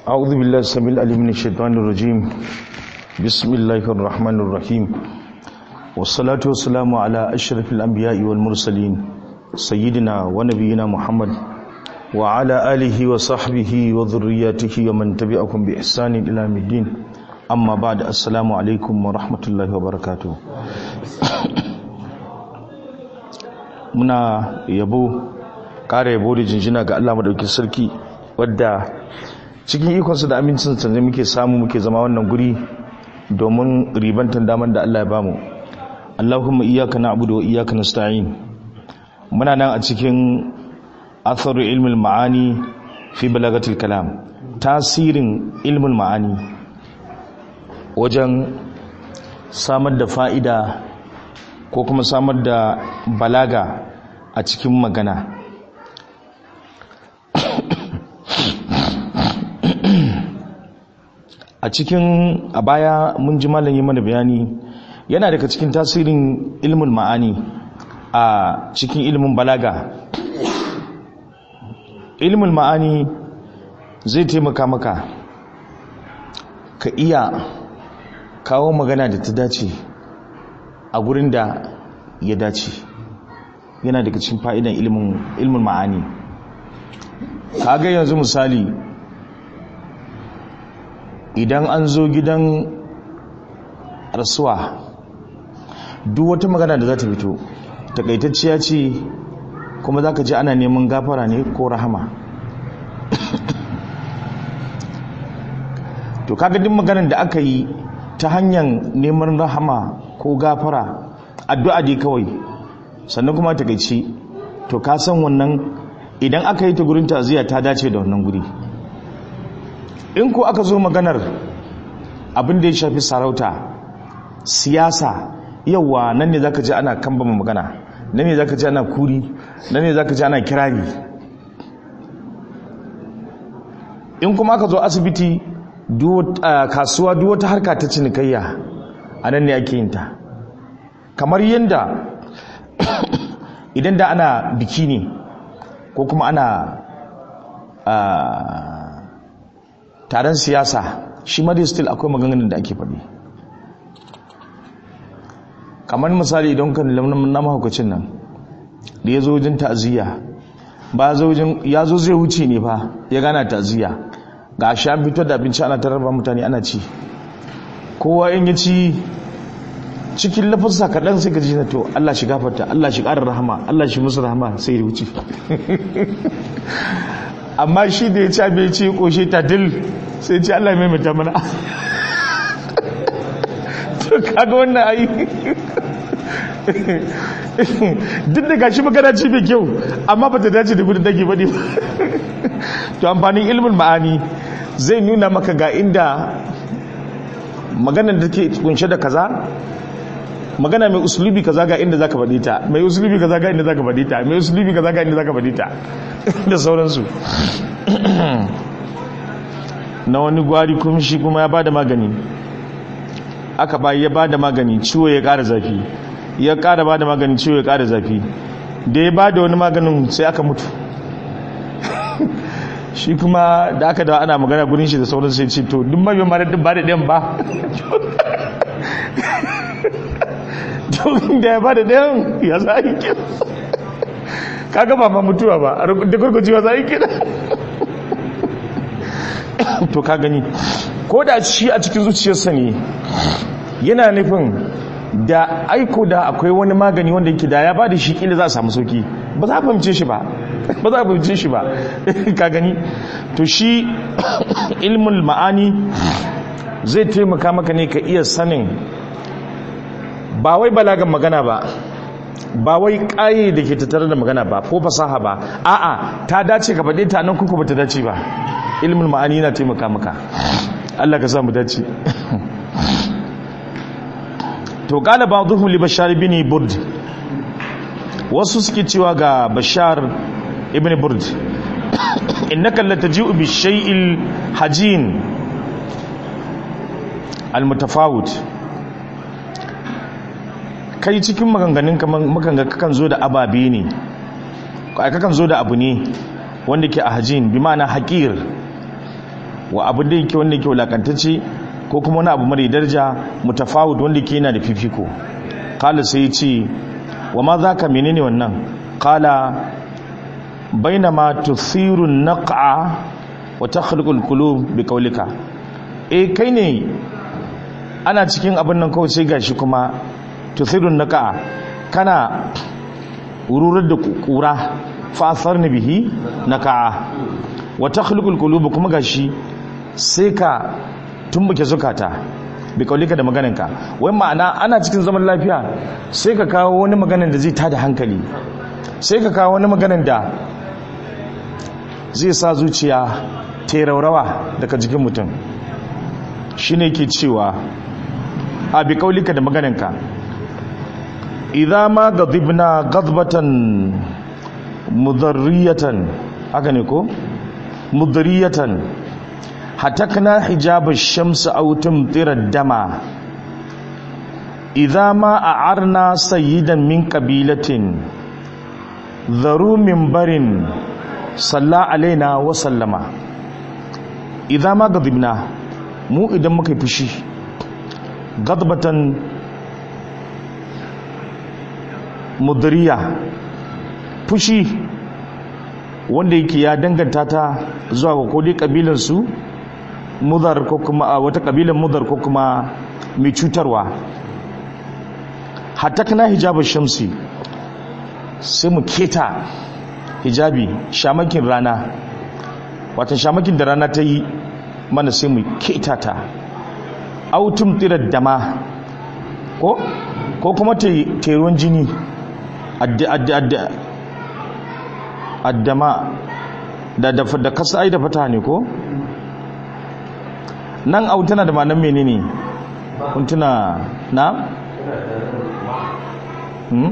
أعوذ بالله السميع العليم من الشيطان الرجيم بسم الله الرحمن الرحيم والصلاة والسلام على أشرف الأنبياء والمرسلين سيدنا ونبينا محمد وعلى آله وصحبه وذرياته ومن تبعهم بإحسان إلى يوم الدين أما بعد السلام عليكم ورحمة الله وبركاته muna yabo ƙara yabo da jinjina ga Allah madaukin sarki wadda cikin ikonsa da amincinsa ne muke samu muke zama wannan guri domin ribantan daman da Allah ya bamu Allahumma iyyaka na'budu wa iyyaka nasta'in muna nan a cikin atharu ilmul ma'ani fi balagatil kalam tasirin ilmul ma'ani wajen samar da fa'ida ko kuma samar da balaga a cikin magana a cikin a baya mun ji malam yi mana bayani yana daga cikin tasirin ilmin ma'ani a cikin ilmin balaga ilmin ma'ani zai taimaka maka ka iya kawo magana da ta dace a gurin da ya dace yana daga cikin fa'idan ilmin ma'ani kaga yanzu misali idan an zo gidan rasuwa duk wata magana da za ta fito takaitacciya ce kuma za ka ji ana neman gafara ne ko rahama to kaga duk maganar da aka yi ta hanyar neman rahama ko gafara addu'a dai kawai sannan kuma takaici to ka san wannan idan aka yi ta gurin taziya ta dace da wannan guri in ko aka zo maganar abin da ya shafi sarauta siyasa yawa nan ne zaka ji ana kambama magana nan ne zaka ji ana kuri nan ne zaka ji ana kirari in kuma aka zo asibiti kasuwa duk wata harka ta cinikayya a nan ne ake yin ta kamar yadda idan da ana biki ne ko kuma ana taron siyasa shi ma dai still akwai maganganun da ake faɗi kamar misali idan kan na mahaukacin nan da ya zo wajen ta'aziyya ba ya zo zai wuce ne fa ya gana ta'aziyya ga shi an fito da abinci ana tararba mutane ana ci kowa in ya ci cikin lafasa kaɗan sai ka ji na to Allah shi gafarta Allah shi ƙarar rahama Allah shi musu rahama sai ya wuce amma shi da ya ci abin ci ƙoshe ta dil sai ce Allah mai mata mana to kaga wannan ayi duk da gashi magana ci mai kyau amma ba ta dace da gudun dage ba ne to amfanin ilmin ma'ani zai nuna maka ga inda maganar da ke kunshe da kaza magana mai usulubi kaza ga inda zaka faɗi ta mai usulubi kaza ga inda zaka faɗi ta mai usulubi kaza ga inda zaka faɗi ta da sauransu na wani gwari kuma shi kuma ya bada magani aka bayi ya bada magani ciwo ya ƙara zafi ya ƙara bada magani ciwo ya ƙara zafi da ya bada wani maganin sai aka mutu shi kuma da aka da ana magana gurin shi da sauran sai ce to duk mabiyan mara duk ba da ɗayan ba to da ya ba da ɗayan ya za a yi kira kaga ba ma mutuwa ba da gurgujewa za a yi kira to ka gani ko da shi a cikin zuciyarsa ne yana nufin da aiko da akwai wani magani wanda yake da ya ba da shi kila za a samu sauki ba za a fahimce shi ba ba za a fahimce shi ba ka gani to shi ilmul ma'ani zai taimaka maka ne ka iya sanin ba wai balagan magana ba ba wai ƙaye da ke tattare da magana ba ko fasaha ba a'a ta dace ka faɗe ta nan kuka ba ta dace ba ilmin ma'ani na taimaka maka Allah ka samu dace to qala ba'dhum li bashar ibn burd wasu suke cewa ga bashar ibn burd innaka lataji'u bi shay'il hajin al-mutafawit kai cikin maganganun makanga kakan zo da ababe ne kakan zo da abu ne wanda ke a hajin bi ma'ana haƙir wa abu da yake wanda yake wulakantacce ko kuma wani abu mara daraja mutafawud wanda yake yana da fifiko kala sai ya ce wa ma za ka menene wannan kala bainama tuthiru naq'a wa takhluqu al-qulub bi qawlika eh kai ne ana cikin abin nan kawai sai gashi kuma tuthiru naq'a kana wururar da kura fa asarna bihi naq'a wa takhluqu al-qulub kuma gashi sai ka tumbuke zukata bi kaulika da maganinka wai ma'ana ana cikin zaman lafiya sai ka kawo wani maganin da zai tada hankali sai ka kawo wani maganin da zai sa zuciya ta raurawa daga jikin mutum shi ne ke cewa a bi kaulika da maganinka idan ma gadibna gadbatan mudarriyatan haka ne ko mudarriyatan hatakna hijab ash-shams aw tumtira ad-dama idha ma a'arna sayyidan min qabilatin dharu minbarin salla alaina wa sallama idha ma gadibna mu idan muka yi fushi gadbatan mudriya fushi wanda yake ya danganta ta zuwa ga kodai kabilansu mudar ko kuma a wata kabilan mudar ko kuma mai cutarwa hatta kana hijabin shamsi sai mu keta hijabi shamakin rana wata shamakin da rana ta yi mana sai mu keta ta autum tirar dama ko ko kuma teruwan jini addama da da kasa ai da fata ne ko nan au tana da ma'anar menene kun tuna na hmm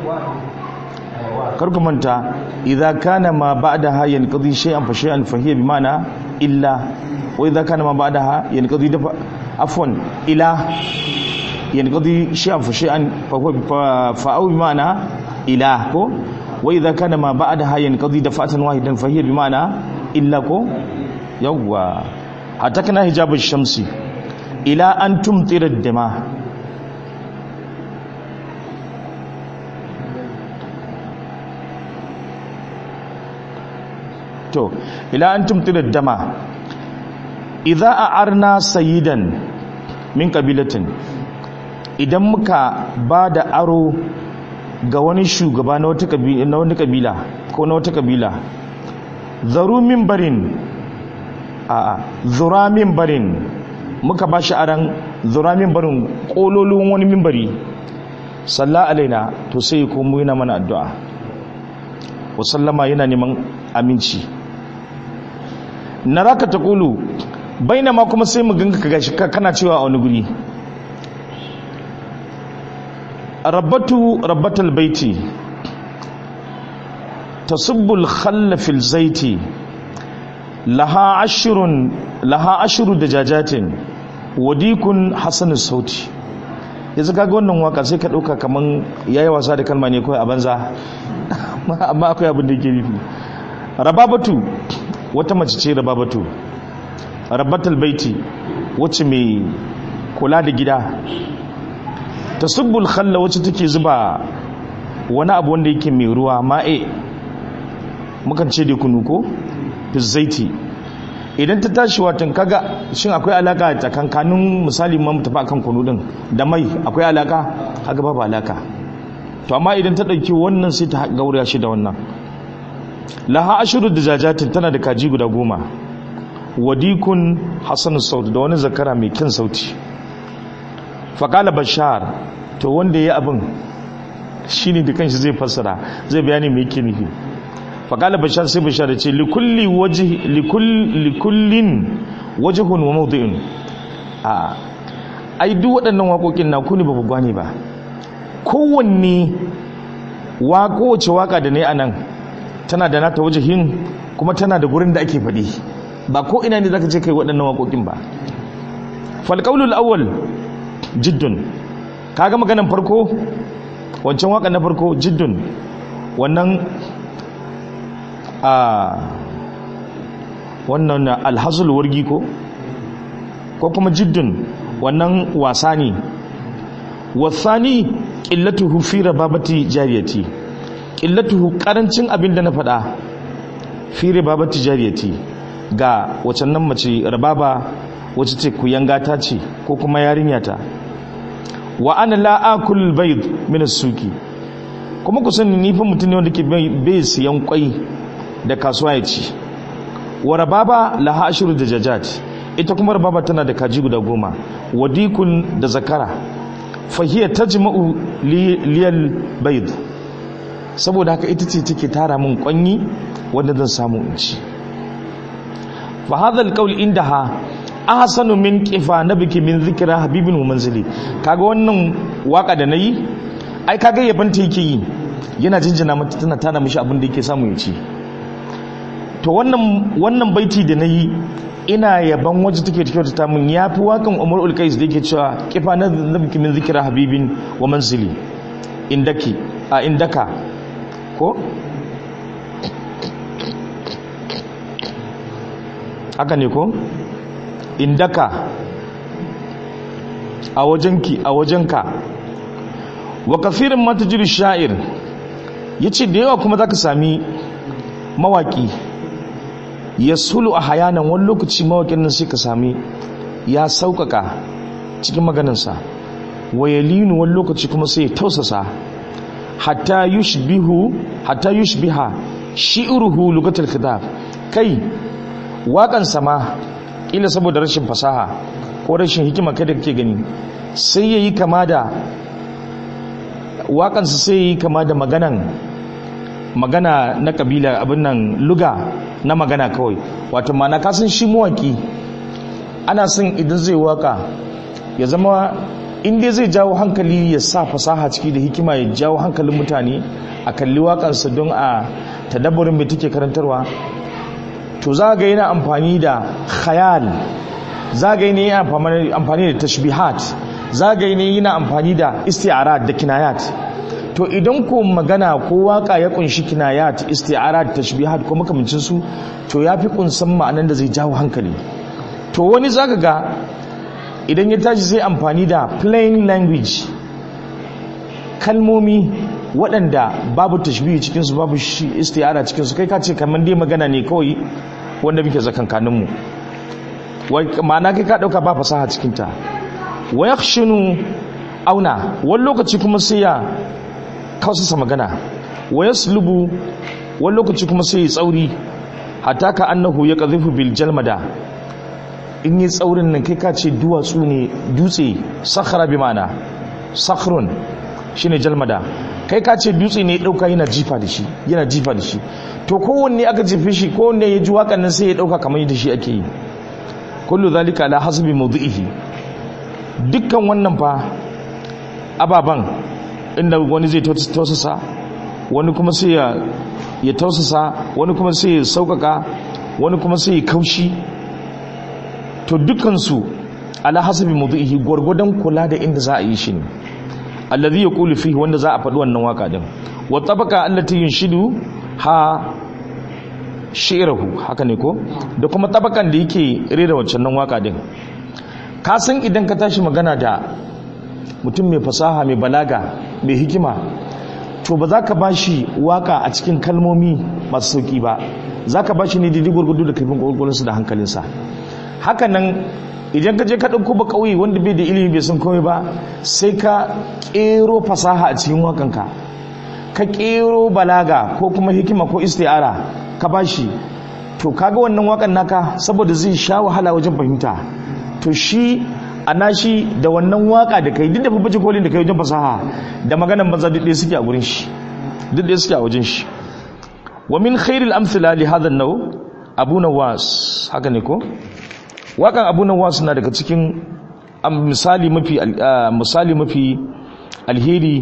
karku manta idza kana ma ba'daha yanqadi shay'an fa shay'an fa hiya bima'na illa wa idza kana ma ba'daha yanqadi da afwan ila yanqadi shay'an fa shay'an fa huwa fa au bima'na ila ko wa idza kana ma ba'daha yanqadi dafa'atan wahidan fa hiya bima'na illa ko yawwa hatakna hijabash shamsi ila an tumtira dama to ila an tumtira dama idza a'arna sayyidan min qabilatin idan muka bada aro ga wani shugaba na wata kabila na wani kabila ko na wata kabila zaru barin a'a zura barin muka ba shi aran zura barin kololin wani mimbari salla alaina to sai komo yana mana addu'a wa sallama yana neman aminci naraka taqulu bainama kuma sai mu ganka ka gashi kana cewa a wani guri rabbatu rabbatal baiti tasubbul khalla fil zaiti laha ashirun laha ashiru dajajatin wadikun hasan sauti yanzu kaga wannan waka sai ka dauka kaman yayi wasa da kalma ne kawai a banza amma akwai abin da yake nufi rababatu wata mace ce rababatu rabbatul baiti wacce mai kula da gida tasubbul khalla wacce take zuba wani abu wanda yake mai ruwa ma'e mukan ce da kunu ko zaiti idan ta tashi watan kaga shin akwai alaka tsakankanin misali mun tafi akan kunu din da mai akwai alaka kaga babu alaka to amma idan ta dauki wannan sai ta gauraya shi da wannan laha ashuru dajajatin tana da kaji guda goma wadikun hasan saut da wani zakara mai kyan sauti faqala bashar to wanda ya abin shine da kanshi zai fassara zai bayani me yake nufi faƙala bashar sai bashar ce likullin wajihun wa maudu'in a ai duk waɗannan waƙoƙin na kuni ba ku gane ba kowanne kowace waƙa da ne a nan tana da nata wajihin kuma tana da gurin da ake faɗi ba ko ina ne zaka ce kai waɗannan waƙoƙin ba falƙaulul awwal jiddun kaga maganan farko wancan waƙa na farko jiddun wannan a wannan alhazul wargi ko ko kuma jiddun wannan wasa ne wasani qillatuhu fi rababati jariyati qillatuhu karancin abin da na faɗa fi rababati jariyati ga wacan nan mace rababa wacce ce ku yanga ta ce ko kuma yarinya ta wa ana la akul bayd min as-suki kuma ku sani ni fa mutum ne wanda ke bai siyan kwai da kasuwa ya ci wa rababa laha ashru da jajat ita kuma rababa tana da kaji guda goma wadikun da zakara fahiya tajma'u liyal bayd saboda haka ita ce take tara min kwanyi wanda zan samu in ci fa hadha alqawl indaha ahsanu min qifa nabiki min zikra habibin wa manzili kaga wannan waka da nayi ai kaga yaban ta yake yi yana jinjina mata tana tana mishi abin da yake samu ya ci to wannan wannan baiti da nayi ina yaban waje take take ta min yafi wakan Umar ul-Qais da yake cewa qifa nabiki min zikra habibin wa manzili indaki a indaka ko haka ne ko indaka a wajenki a wajenka wa kafirin matajir sha'ir yace da yawa kuma zaka sami mawaki ya sulu a hayanan wani lokaci mawakin nan sai ka sami ya sauƙaƙa cikin maganinsa wa yalinu wani lokaci kuma sai ya tausasa hatta yushbihu hatta yushbiha shi'ruhu lugatul khitab kai waƙan sama ƙila saboda rashin fasaha ko rashin hikima kai da kake gani sai yayi kama da waƙansa sai yayi kama da maganan magana na kabila abin nan luga na magana kawai wato mana kasan shi mawaki ana son idan zai waka ya zama inda zai jawo hankali ya sa fasaha ciki da hikima ya jawo hankalin mutane a kalli wakansa don a tadabburin mai take karantarwa to za ga yana amfani da khayal za ga yana amfani da tashbihat za ga yana amfani da isti'arat da kinayat to idan ko magana ko waka ya kunshi kinayat isti'arat tashbihat ko makamancin su to yafi kunsan ma'anan da zai jawo hankali to wani zaka ga idan ya tashi sai amfani da plain language kalmomi waɗanda babu tashbihi cikin su babu isti'ara cikin su kai ka ce kamar dai magana ne kawai wanda muke zakankanin mu ma'ana kai ka dauka ba fasaha cikin ta wa yakhshunu auna wani lokaci kuma sai ya kausasa magana wa yaslubu wani lokaci kuma sai ya tsauri hatta ka annahu ya qadhifu bil jalmada in yi tsaurin nan kai ka ce duwatsu ne dutse sakhara bi ma'ana sakhrun shine jalmada kai ka ce dutse ne ya dauka yana jifa da shi yana jifa da shi to kowanne aka jefe shi kowanne ya ji wakan nan sai ya dauka kamar da shi ake yi kullu zalika ala hasbi mawdi'ihi dukkan wannan fa ababan inda wani zai tausasa wani kuma sai ya ya tausasa wani kuma sai ya saukaka wani kuma sai ya kaushi to dukansu ala hasabi mawdu'ihi gwargwadon kula da inda za a yi shi ne allazi yaqulu fihi wanda za a faɗi wannan waka din wa tabaka allati yunshidu ha shi'ruhu haka ne ko da kuma tabakan da yake rera wancan nan waka din ka san idan ka tashi magana da mutum mai fasaha mai balaga mai hikima to ba za ka ba shi waka a cikin kalmomi masu sauki ba za ka ba shi ne daidai gwargwado da kaifin gwagwalinsa da hankalinsa hakanan idan ka je ka ɗauko ba ƙauye wanda bai da ilimi bai san komai ba sai ka ƙero fasaha a cikin wakanka ka ƙero balaga ko kuma hikima ko isti'ara ka ba shi to kaga wannan wakan naka saboda zai sha wahala wajen fahimta to shi a nashi da wannan waka da kai duk da babbace kolin da kai wajen fasaha da maganan banza duk ɗaya suke a gurin shi duk ɗaya suke a wajen shi wa min khairil amsila li hadha an-naw abu nawas haka ne ko wakan abu nawas na daga cikin misali mafi misali mafi alheri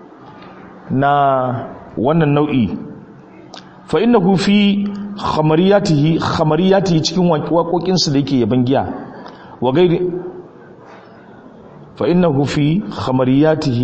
na wannan nau'i fa innahu fi khamariyatihi khamariyatihi cikin waƙoƙinsa da yake yaban giya wa gairi فإنه في خمرياته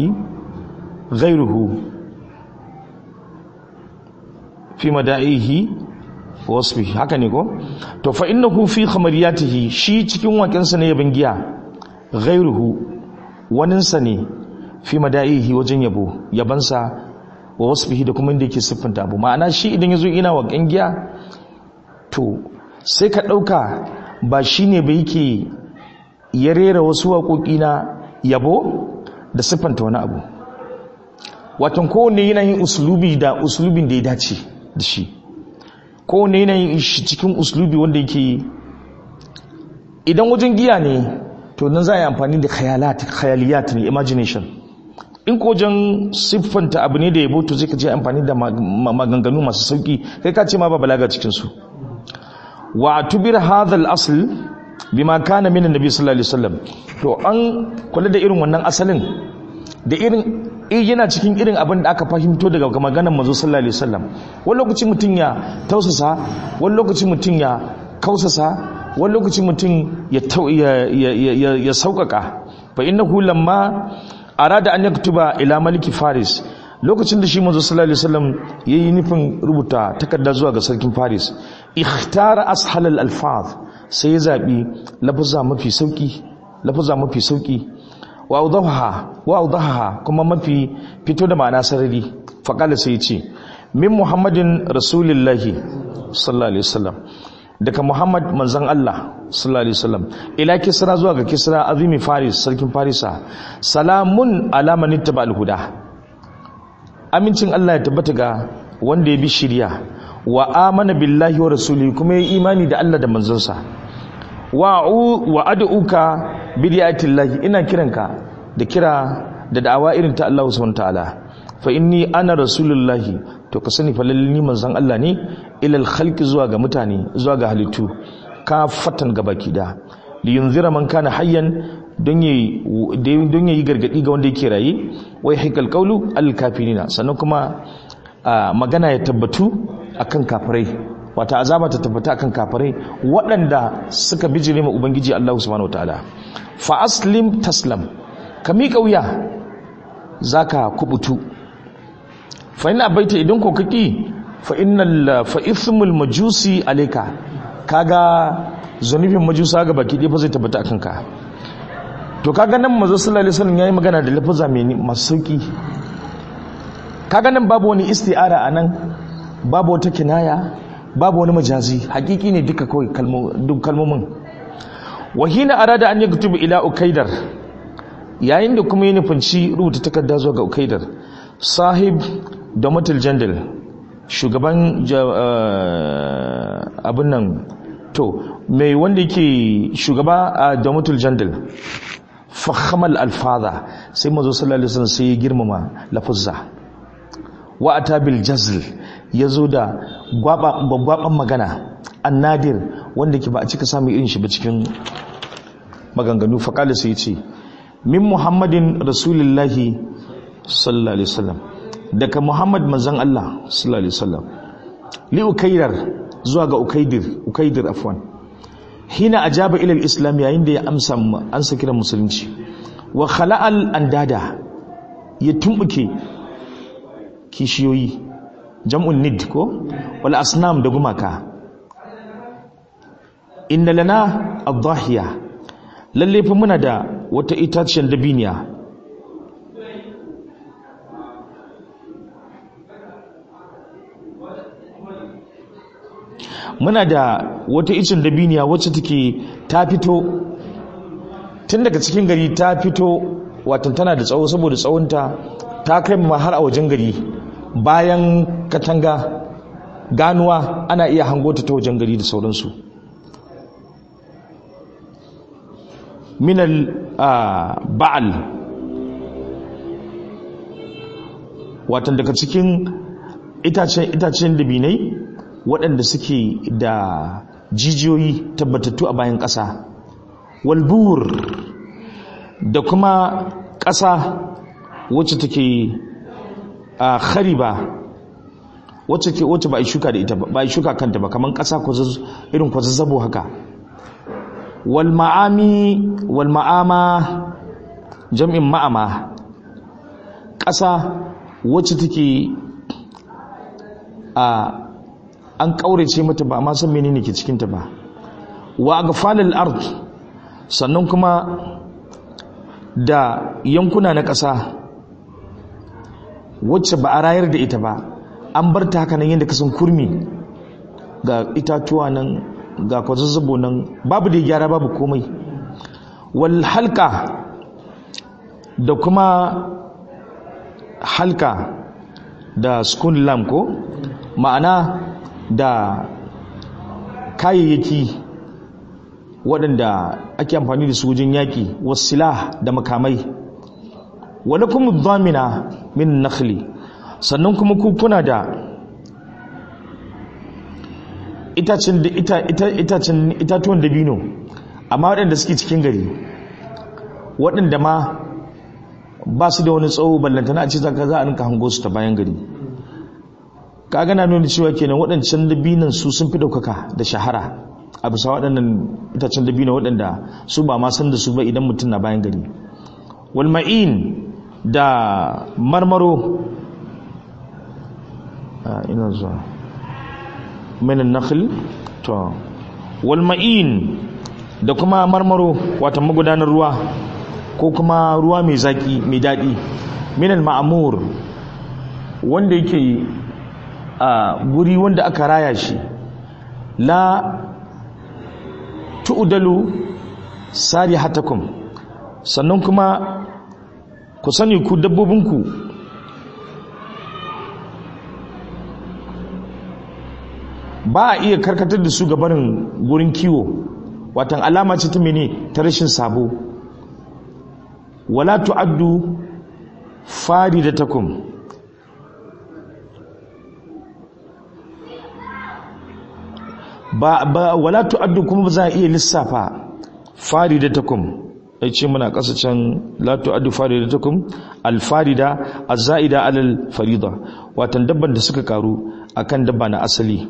غيره في مدائه wasfi haka ne ko to fa innahu fi khamariyatihi shi cikin waƙensa ne yabin giya ghairuhu waninsa ne fi mada'ihi wajen yabo yabansa wa wasfihi da kuma inda yake siffanta abu ma'ana shi idan yazo ina waƙen giya to sai ka ɗauka ba shi ne ba yake ya rera wasu waƙoƙi na yabo da siffanta wani abu watan kowane yanayin usulubi da usulubin da ya dace da shi kowane yanayin shi cikin usulubi wanda yake idan wajen giya ne to nan za a yi amfani da khayaliyat ne imagination in ko wajen siffanta abu ne da yabo to zai ka je amfani da maganganu masu sauki kai ka ce ma ba balaga cikinsu wa tubir hadha al-asl bima kana min annabi sallallahu alaihi wasallam to an kula da irin wannan asalin da irin yana cikin irin abin da aka fahimto daga maganar manzo sallallahu alaihi wasallam wani lokaci mutun ya tausasa wani lokaci mutun ya kausasa wani lokaci mutun ya ya ya sauƙaƙa fa innahu lamma arada an yaktuba ila maliki faris lokacin da shi manzo sallallahu alaihi wasallam yayi nufin rubuta takarda zuwa ga sarkin Faris ikhtara ashal al alfaz sai ya zabi lafza mafi sauki lafza mafi sauki wa awdaha wa awdaha kuma mafi fito da ma'ana sarari fa kala sai ya ce min muhammadin rasulillahi sallallahu alaihi wasallam daga muhammad manzon Allah sallallahu alaihi wasallam ila kisra zuwa ga kisra azimi faris sarkin farisa salamun ala man ittaba al huda amincin Allah ya tabbata ga wanda ya bi shirya wa amana billahi wa rasuli kuma ya imani da Allah da manzonsa wa wa ad'uka bi llahi ina kiranka da kira da da'awa irin ta Allah subhanahu ta'ala fa inni ana rasulullahi to ka sani fa lalle ni manzon Allah ne ilal khalqi zuwa ga mutane zuwa ga halittu ka fatan gabaki da li yunzira man kana hayyan don yi gargadi ga wanda yake raye wai haikal kaulu alkafirina sannan kuma magana ya tabbatu akan kafirai wata azaba ta tabbata akan kafirai waɗanda suka bijire ma ubangiji Allah subhanahu wataala fa aslim taslam ka miƙa wuya zaka kubutu fa ina baita idan ko kaki fa innal fa ithmul majusi alayka kaga zunubin majusa ga baki ɗaya fa zai tabbata akan ka to kaga nan manzo sallallahu alaihi wasallam yayi magana da lafaza mai masu sauki kaga nan babu wani isti'ara anan babu wata kinaya babu wani majazi hakiki ne duka kawai duk kalmomin wahina arada an yaktubu ila ukaidar yayin da kuma ya nufinci rubuta takarda zuwa ga ukaidar sahib da matul jandal shugaban abin nan to mai wanda yake shugaba a domitul jandal fahamal alfaza sai mazo sallallahu alaihi wasallam sai ya girmama lafuzza wa atabil jazl yazo da gwabban magana annadir wanda ke ba a cika samu irin shi ba cikin maganganu faqala sai yace min muhammadin rasulillahi sallallahu alaihi wasallam daga muhammad manzon Allah sallallahu alaihi wasallam li ukaidar zuwa ga ukaidir ukaidir afwan hina ajaba ila al-islam yayin da ya amsa ansa kiran musulunci wa khala'al andada ya tumbuke kishiyoyi jam'un nid ko wal asnam da gumaka inna lana ad-dahiya lalle fa muna da wata itaciyar dabiniya muna da wata icin dabiniya wacce take ta fito tun daga cikin gari ta fito watan tana da tsawo saboda tsawonta ta kai ma har a wajen gari bayan katanga ganuwa ana iya hango ta ta wajen gari da sauransu minal ba'al watan daga cikin itacen dabinai waɗanda suke da jijiyoyi tabbatattu a bayan ƙasa walbur da kuma ƙasa wacce take a khariba wacce ke wacce ba a shuka da ita ba a shuka kanta ba kamar ƙasa irin kwazazzabo haka wal ma'ami wal ma'ama jam'in ma'ama ƙasa wacce take a an ƙaurace mata ba ma san menene ke cikinta ba wa agfalil ard sannan kuma da yankuna na ƙasa wacce ba a rayar da ita ba an bar ta haka nan yadda kasan kurmi ga itatuwa nan ga kwazazzabo nan babu da gyara babu komai wal halka da kuma halka da skun lam ko ma'ana da kayayyaki waɗanda ake amfani da su wajen yaƙi wasila da makamai wani kuma zamina min nakhli sannan kuma kuna da itacen itatuwan dabino amma waɗanda suke cikin gari waɗanda ma ba su da wani tsawo ballantana a ce za a rinka hango su ta bayan gari ka gana nuna cewa kenan waɗancan dabinan su sun fi ɗaukaka da shahara a bisa waɗannan itacen dabino waɗanda su ba ma san da su ba idan mutum na bayan gari walma'in da marmaro ina zuwa minan nakhl to walma'in da kuma marmaro wata magudanar ruwa ko kuma ruwa mai zaki mai daɗi minal ma'amur wanda yake a guri wanda aka raya shi la tu'dalu sarihatakum sannan kuma ku sani ku dabbobinku ba a iya karkatar da su gabarin gurin kiwo watan alama ce ta mene ta rashin sabo wala tu'addu faridatakum ba ba wala tu'addu kuma ba za a iya lissafa faridatakum ai ce muna kasa can la tu'addu faridatakum al-farida az-za'ida 'ala al-farida watan dabban da suka karu akan dabba na asali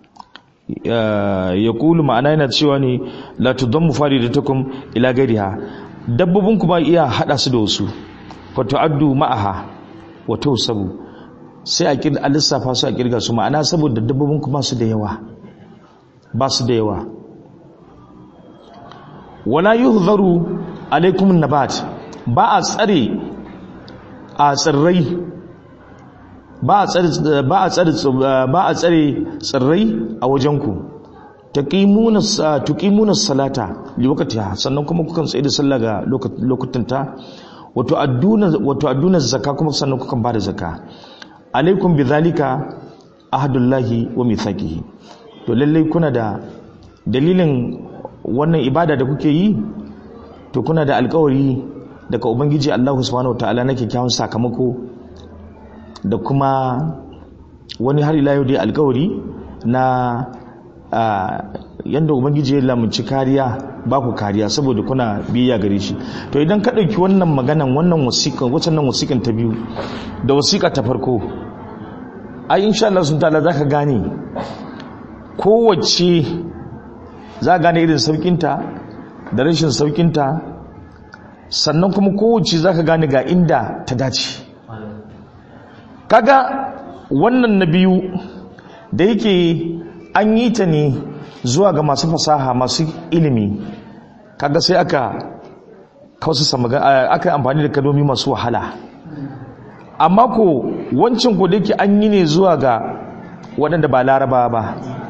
ya kulu ma'ana yana cewa ne la tudammu faridatakum ila gariha dabbobin ku ba iya hada su da wasu fa tu'addu ma'aha wa tawsabu sai a kirga a lissafa su a kirga su ma'ana saboda dabbobin ku ba su da yawa ba su da yawa wala yuhzaru alaikum nabat ba a tsare a tsirrai ba a tsare ba a tsare ba a tsare tsirrai a wajenku taqimuna tuqimuna salata li waqtiha sannan kuma kukan tsaye da sallah ga lokutanta wato adduna wato adduna zakka kuma sannan kukan bada zakka alaikum bidhalika ahdullahi wa mithaqihi to lallai kuna da dalilin wannan ibada da kuke yi to kuna da alkawari daga ubangiji Allah subhanahu wataala na kyakkyawan sakamako da kuma wani har ila yau dai alkawari na yadda ubangiji ya lamunci kariya ba ku kariya saboda kuna biyayya gare shi to idan ka ɗauki wannan maganan wannan wasiƙan wacannan wasiƙan ta biyu da wasiƙa ta farko ai insha Allah sun ta'ala zaka gane kowace za gane irin saukinta da rashin saukinta sannan kuma kowace za ka gane ga inda ta dace kaga wannan na biyu da yake an yi ta ne zuwa ga masu fasaha masu ilimi kaga sai aka kausasa aka amfani da kadomi masu wahala amma ko wancan ko da yake an yi ne zuwa ga waɗanda ba laraba ba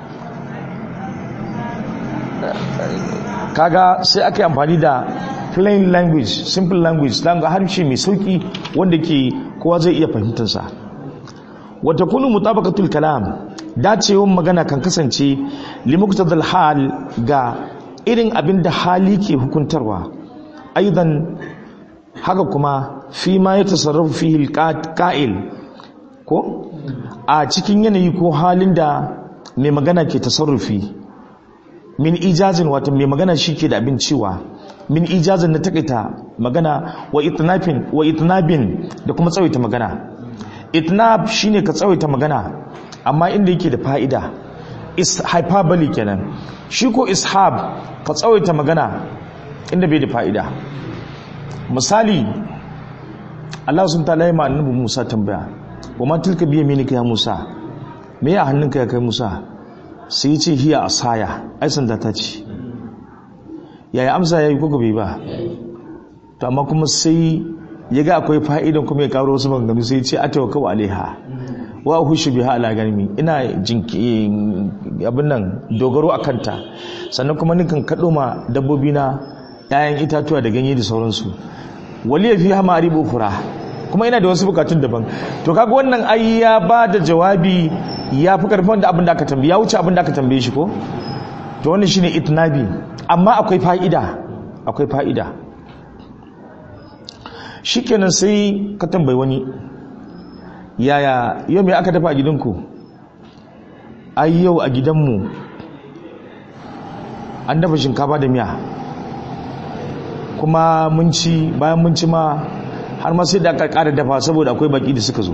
kaga sai aka yi amfani da plain language simple language language harshe mai sauki wanda ke kowa zai iya fahimtarsa wata kunu mutabaqatul kalam dacewan magana kan kasance limuqtadal hal ga irin abin da hali ke hukuntarwa aidan haka kuma fi ma ya tasarrafu fihi alqa'il ko a cikin yanayi ko halin da mai magana ke tasarrufi min ijazin wato mai magana shi ke da abin cewa min ijazin na takaita magana wa itnafin wa itnabin da kuma tsawaita magana itnab shine ka tsawaita magana amma inda yake da fa'ida is hyperbole kenan shi ko ishab ka tsawaita magana inda bai da fa'ida misali Allah sun ta'ala ma annabi Musa tambaya wa ma tilka biya minika ya Musa me ya hannunka ya kai Musa sai ya ce hiya asaya ai sanda ta ce yaya amsa ya yi kuka bai ba to amma kuma sai ya ga akwai fa'idan kuma ya karo wasu maganganu sai ya ce a tawa kawo alaiha wa hushu biha ala ganimi ina jinki abin nan dogaro a kanta sannan kuma nikan kaɗo ma dabbobi na ‘ya'yan itatuwa da ganye da sauransu wali ya fi hama aribo fura kuma ina da wasu bukatun daban to kaga wannan ai ya ba da jawabi ya fi karfin da abin da aka tambaye ya wuce abin da aka tambaye shi ko to wannan shine itnabi amma akwai fa'ida akwai fa'ida shikenan sai ka tambayi wani yaya yau me aka dafa a gidanku ai yau a gidanmu an dafa shinkafa da miya kuma mun ci bayan mun ci ma har ma sai da aka ƙara dafa saboda akwai baki da suka zo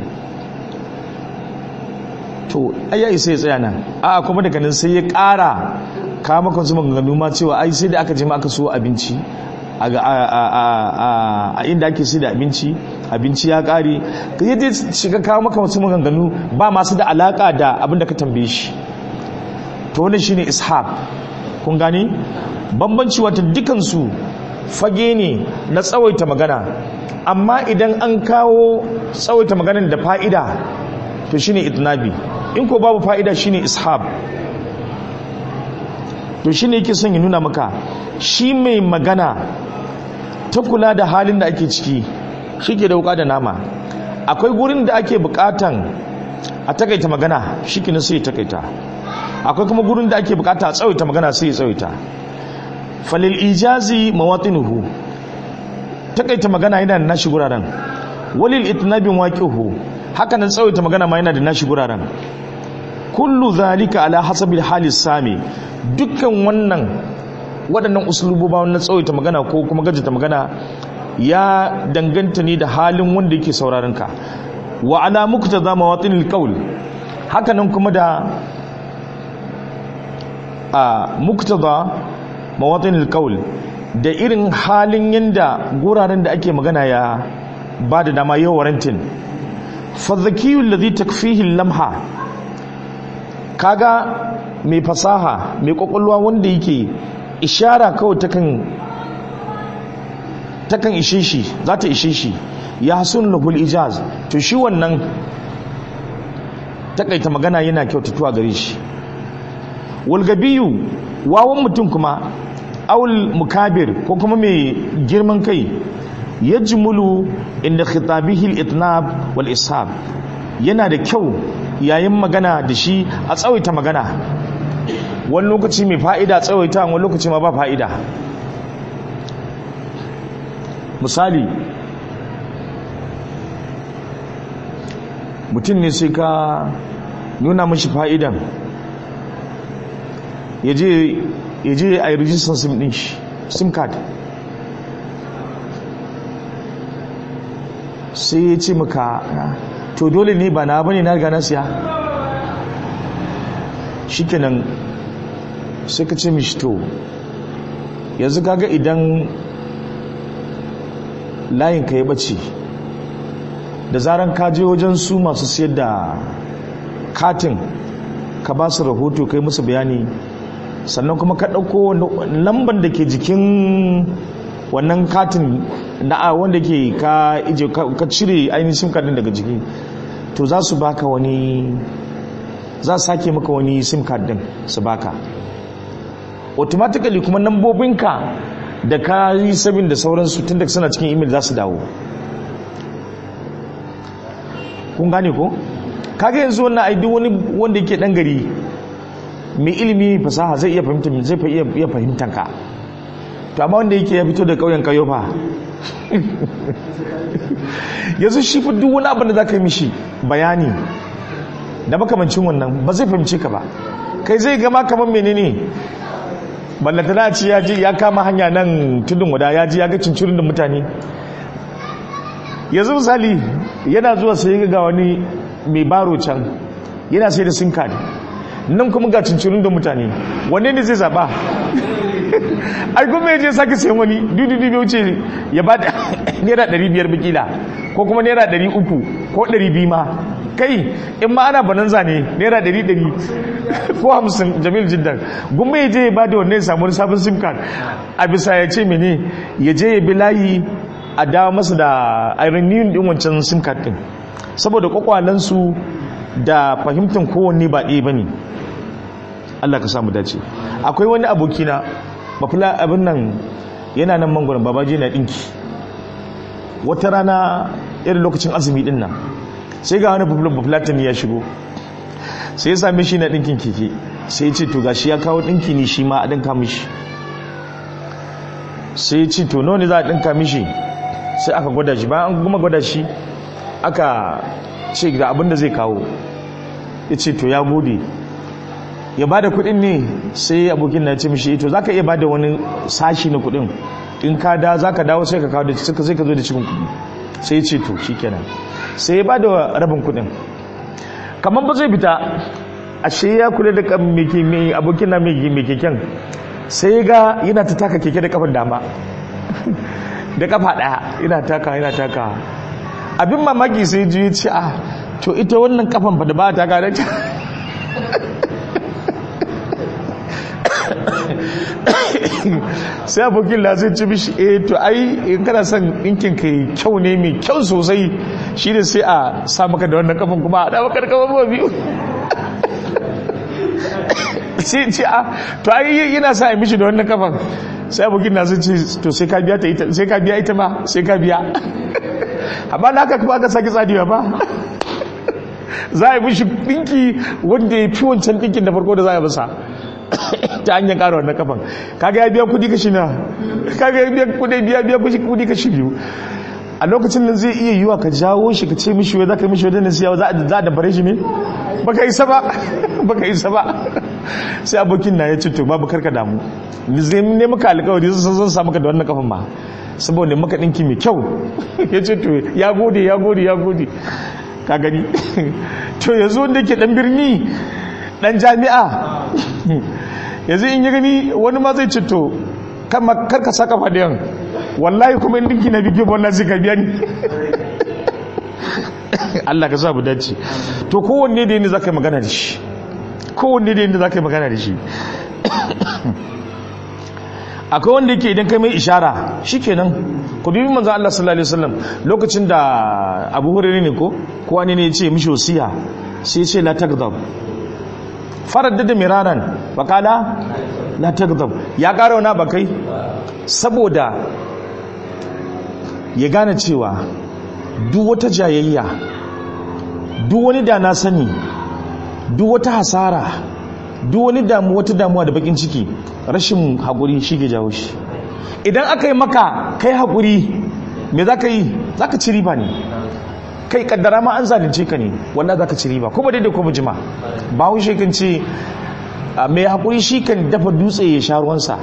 to ai sai ya tsaya nan a kuma daga nan sai ya ƙara kawo maka wasu maganganu ma cewa ai sai da aka je ma aka so abinci a inda ake sai da abinci abinci ya ƙare ka yi shiga kawo maka wasu maganganu ba masu da alaƙa da abin da ka tambaye shi to wannan shine ishaq kun gani bambanci wata dukansu fage ne na tsawaita magana amma idan an kawo tsawaita maganar da fa'ida to shine itnabi in ko babu fa'ida shine ishab to shine yake son ya nuna maka shi mai magana ta kula da halin da ake ciki shi ke da wuka da nama akwai gurin da ake bukatan a takaita magana shi ke sai ya takaita akwai kuma gurin da ake bukata a tsawaita magana sai ya tsawaita falil ijazi mawatinuhu takaita magana yana da nashi guraren walil itnabin waqihu haka nan tsawaita magana ma yana da nashi guraren kullu zalika ala hasabil halis sami dukkan wannan waɗannan usuluboba na tsawaita magana ko kuma gajita magana ya danganta ne da halin wanda yake sauraron ka wa ala muktada mawatinil qaul haka nan kuma da a muktada mawatinil qaul da irin halin yanda guraren da ake magana ya ba da dama yau warantin fa zakiyul ladhi takfihi lamha kaga mai fasaha mai kwakwalwa wanda yake ishara kawai takan takan ishe shi za ta ishe shi ya hasun lahul ijaz to shi wannan takaita magana yana kyautatuwa gare shi walgabiyu wawan mutum kuma aul mukabir ko kuma mai girman kai ya jimulu inda khitabihi al-itnab wal ishab yana da kyau yayin magana da shi a tsawaita magana wani lokaci mai fa'ida tsawaita wani lokaci ma ba fa'ida misali mutum ne sai ka nuna mashi fa'idan ya je a yi rijistar sim ɗin shi sim card sai ya ce maka to dole ne ba na bane na riga na siya shikenan sai ka ce mishi to yanzu kaga idan layin ka ya bace da zaran ka je wajen su masu siyar da katin ka ba su rahoto kai musu bayani sannan kuma ka ɗauko lambar da ke jikin wannan katin na wanda ke ka ije ka cire ainihin sim card daga jiki to za su baka wani za su sake maka wani sim card din su baka automatically kuma nambobinka da ka yi sabin da sauransu tun da suna cikin email za su dawo kun gane ko kaga yanzu wannan ai duk wani wanda yake dan gari mai ilimi fasaha zai iya fahimta zai iya fahimtan ka to amma wanda yake ya fito da kauyen kayo fa yanzu shi fa duk wani abin da zaka yi mishi bayani da makamancin wannan ba zai fahimce ka ba kai zai gama kamar menene ballata na ci ya ji ya kama hanya nan tudun wada ya ji ya ga cincirin da mutane yanzu misali yana zuwa sai ga wani mai baro can yana sai da sim card nan kuma ga cincirin da mutane wanne ne zai zaba ai kuma ya je sake sayan wani dudu bai wuce ya ba da naira ɗari biyar bikila ko kuma naira ɗari uku ko ɗari biyu ma kai in ma ana bananza ne naira ɗari ɗari ko hamsin jamil jiddan gumma ya je ya ba da wannan ya samu wani sabon sim card a bisa ya ce mene ya je ya bi layi a dawo masa da iron din wancan sim card din saboda kwakwalansu da fahimtar kowanne ba ɗaya ba ne Allah ka samu dace akwai wani abokina mafila abin nan yana nan mangwaron babaji na ɗinki wata rana irin lokacin azumi ɗin nan sai ga wani bafulatin ya shigo sai ya same shi na ɗinkin keke sai ya ce to gashi ya kawo ɗinki ne shi ma a ɗinka mishi sai ya ce to nawa ne za a ɗinka mishi sai aka gwada shi bayan an gama gwada shi aka ce ga abin da zai kawo ya ce to ya gode ya bada kudin ne sai abokin na ce mishi to zaka iya bada wani sashi na kudin in ka da zaka dawo sai ka kawo da suka sai ka zo da cikin kudi sai ya ce to shikenan sai ya bada rabin kudin kamar ba zai fita ashe ya kula da kan mai abokin na mai keken sai ga yana ta taka keke da kafan dama da kafa daya yana taka yana taka abin mamaki sai ji ya ce ah to ita wannan kafan fa da ba ta taka da sai abokin la zai ci mishi eh to ai in kana son ɗinkin kai kyau ne mai kyau sosai shi ne sai a sa maka da wannan kafin kuma a da maka da kafin ba biyu sai ce a to ai yana sa a mishi da wannan kafin sai abokin na zai ce to sai ka biya ta ita sai ka biya ita ma sai ka biya amma na haka kuma aka sake tsadiwa ba za a yi mishi ɗinki wanda ya fi wancan ɗinkin da farko da za a yi masa ta hanyar ƙara wannan kafan kaga ya biya kudi kashi na kaga ya biya kudi biya biya kudi kashi biyu a lokacin nan zai iya yiwa ka jawo shi ka ce mishi wai za ka mishi wadannan siyawa za a dabare shi ne baka isa ba baka isa ba sai abokin na ya ce to babu karka damu zai ne maka alkawari sun zan sa maka da wannan kafan ma saboda maka ɗinki mai kyau ya ce to ya gode ya gode ya gode ka gani to yanzu wanda ke ɗan birni ɗan jami'a yanzu in yi gani wani ma zai cito karka saka fadiyan wallahi kuma in dinki na bigiyo wannan zai ka biya ni Allah ka sa mu dace to kowanne da yadda za ka yi magana da shi kowanne da yadda za ka yi magana da shi akwai wanda yake idan kai mai ishara shi kenan ku dubi manzan Allah sallallahu alaihi wasallam lokacin da abu hurri ne ko kowa ne ne ya ce mishi wasiya sai ce la tagdab faraddada miraran bakala la tagdab ya ƙara wani bakai saboda ya gane cewa duk wata jayayya duk wani da na sani duk wata hasara duk wani damu wata damuwa da bakin ciki rashin haƙuri shi ke jawo shi idan aka yi maka kai haƙuri me za ka yi za ka ci riba ne kai kaddara ma an zalunce ka ne wannan za ka ci riba kuma daidai kuma jima ba wun shi kan ce mai haƙuri shi kan dafa dutse ya sha ruwansa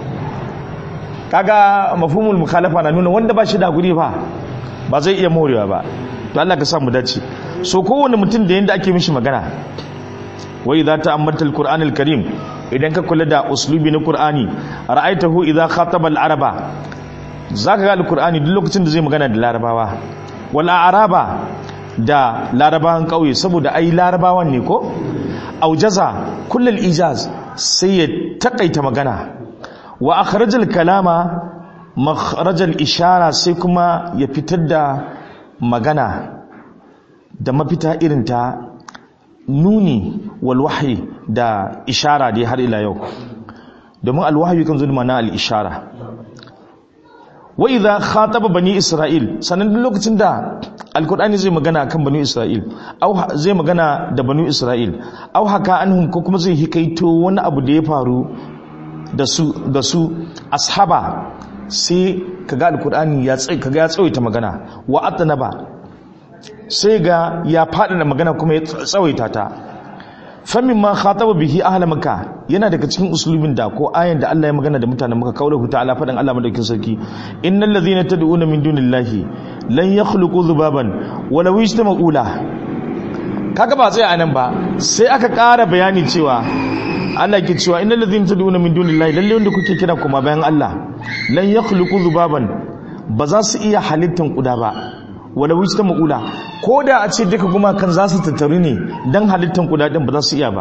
kaga mafhumul mukhalafa na nuna wanda ba shi da haƙuri ba ba zai iya morewa ba to Allah ka sa mu dace so kowane mutum da yanda ake mishi magana wai za ta ammata alquran alkarim idan ka kula da uslubi na qur'ani ra'aitahu idza khataba al-araba zaka ga alqur'ani duk lokacin da zai magana da larabawa wal araba da larabawan kauye saboda ai larabawan ne ko aujaza kullal ijaz sai ya takaita magana wa akhrajal kalama makharajal ishara sai kuma ya fitar da magana da mafita irin ta nuni wal wahyi da ishara dai har ila yau domin al wahyi kan zo da ma'ana al ishara wa idha khataba bani isra'il sanan duk lokacin da alkur'ani zai magana kan bani isra'il au zai magana da bani isra'il au haka anhum ko kuma zai hikaito wani abu da ya faru da su da su ashaba sai kaga alkur'ani ya tsaye kaga ya tsawaita magana wa atnaba sai ga ya fada da magana kuma ya tsawaita ta famin ma khataba bihi ahla makka yana daga cikin usulubin da ko ayan da Allah ya magana da mutanen makka kaulahu ta'ala fadan Allah madaukin sarki innal ladhina tad'una min dunillahi lan yakhluqu dhubaban wala yajtama'u la kaga ba sai anan ba sai aka ƙara bayani cewa Allah ke cewa innal ladhina tad'una min dunillahi lalle wanda kuke kira kuma bayan Allah lan yakhluqu dhubaban ba za su iya halittan kuda ba wala wista ma'ula ko da a ce duka gumakan za su tattaru ne don halittar kudaden ba za su iya ba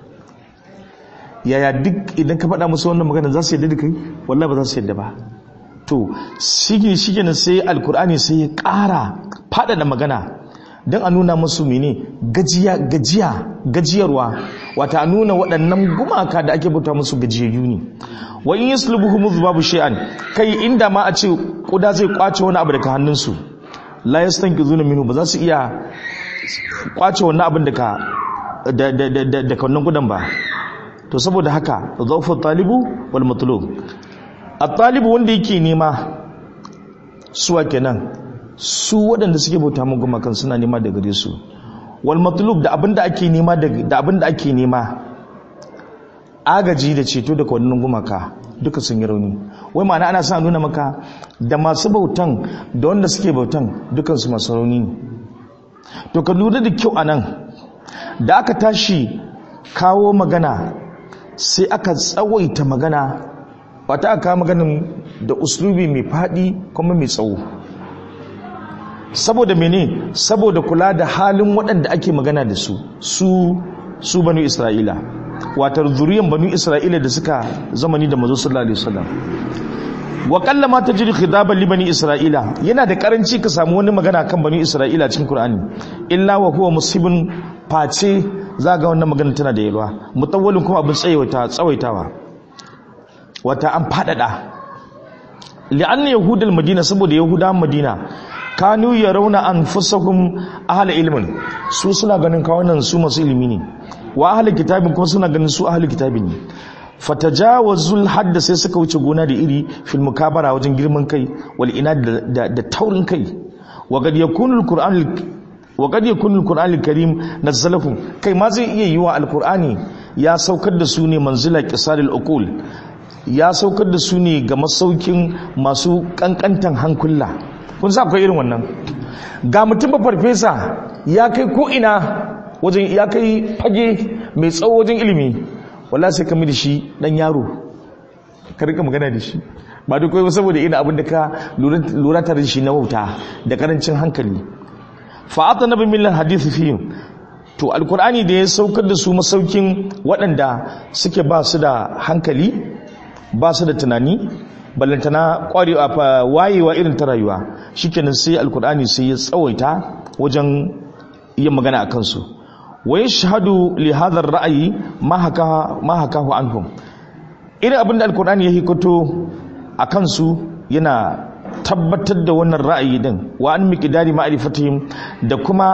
yaya duk idan ka faɗa musu wannan magana za su yadda da kai wallahi ba za su yadda ba to shige shige na sai alkur'ani sai ya ƙara faɗaɗa magana don a nuna musu mene gajiya gajiya gajiyarwa wata a nuna waɗannan gumaka da ake bauta musu gajiyayyu ne wa in yaslubuhum dhubabu shay'an kai inda ma a ce kuda zai kwace wani abu daga hannunsu la yastanqizuna minhu ba za su iya kwace wannan abin daga da da da da wannan gudan ba to saboda haka dhawfu talibu wal matlub at-talibu wanda yake nema suwa kenan su waɗanda suke bauta mu gumakan suna nema da gare su wal matlub da abinda ake nema da abinda ake nema agaji da ceto daga wannan gumaka duka sun yi rauni wai ma'ana ana sa nuna maka da masu bautan da wanda suke bautan dukansu masu rauni ne to ka lura da kyau anan da aka tashi kawo magana sai aka tsawaita magana wata aka maganin da uslubi mai faɗi kuma mai tsawo saboda mene saboda kula da halin waɗanda ake magana da su su su banu isra'ila watar zuriyan banu isra'ila da suka zamani da mazo sallallahu alaihi wasallam wa kallama tajri khitaban li bani isra'ila yana da karanci ka samu wani magana kan bani isra'ila cikin qur'ani illa wa huwa musibun face za ga wannan magana tana da yalwa mutawwalin kuma abin tsayaita tsawaitawa wata an fadada li'anna yahudul madina saboda yahudan madina kanu yarawna anfusahum ahla ilmin su suna ganin kawunan su masu ilimi ne wa ahli kitabin kuma suna ganin su ahli kitabin ne fatajawazul hadda sai suka wuce gona da iri fil mukabara wajen girman kai wal inad da, da, taurin kai wa qad yakunu alquran wa qad yakunu alquran alkarim nazzalahu kai ma zai iya yiwa alqurani ya saukar da su ne manzila qisaril uqul ya saukar da su ne ga masaukin masu kankantan hankula kun sa akwai irin wannan ga mutum ba farfesa ya kai ko ina wajen ya kai fage mai tsawo wajen ilimi wallahi sai ka da shi dan yaro ka rika magana da shi ba duk kai saboda ina abin da ka lura tare da shi na wauta da karancin hankali fa ata nabi millan hadisi fi to alkur'ani da ya saukar da su masaukin waɗanda suke ba su da hankali ba su da tunani ballantana kwarewa wayewa irin ta rayuwa shikenan sai alkur'ani sai ya tsawaita wajen yin magana a kansu wa yashhadu li hadha ar-ra'yi ma haka ma hakahu anhum irin abinda alkur'ani ya hikato a kansu yana tabbatar da wannan ra'ayi din wa an miqdari ma'rifatihim da kuma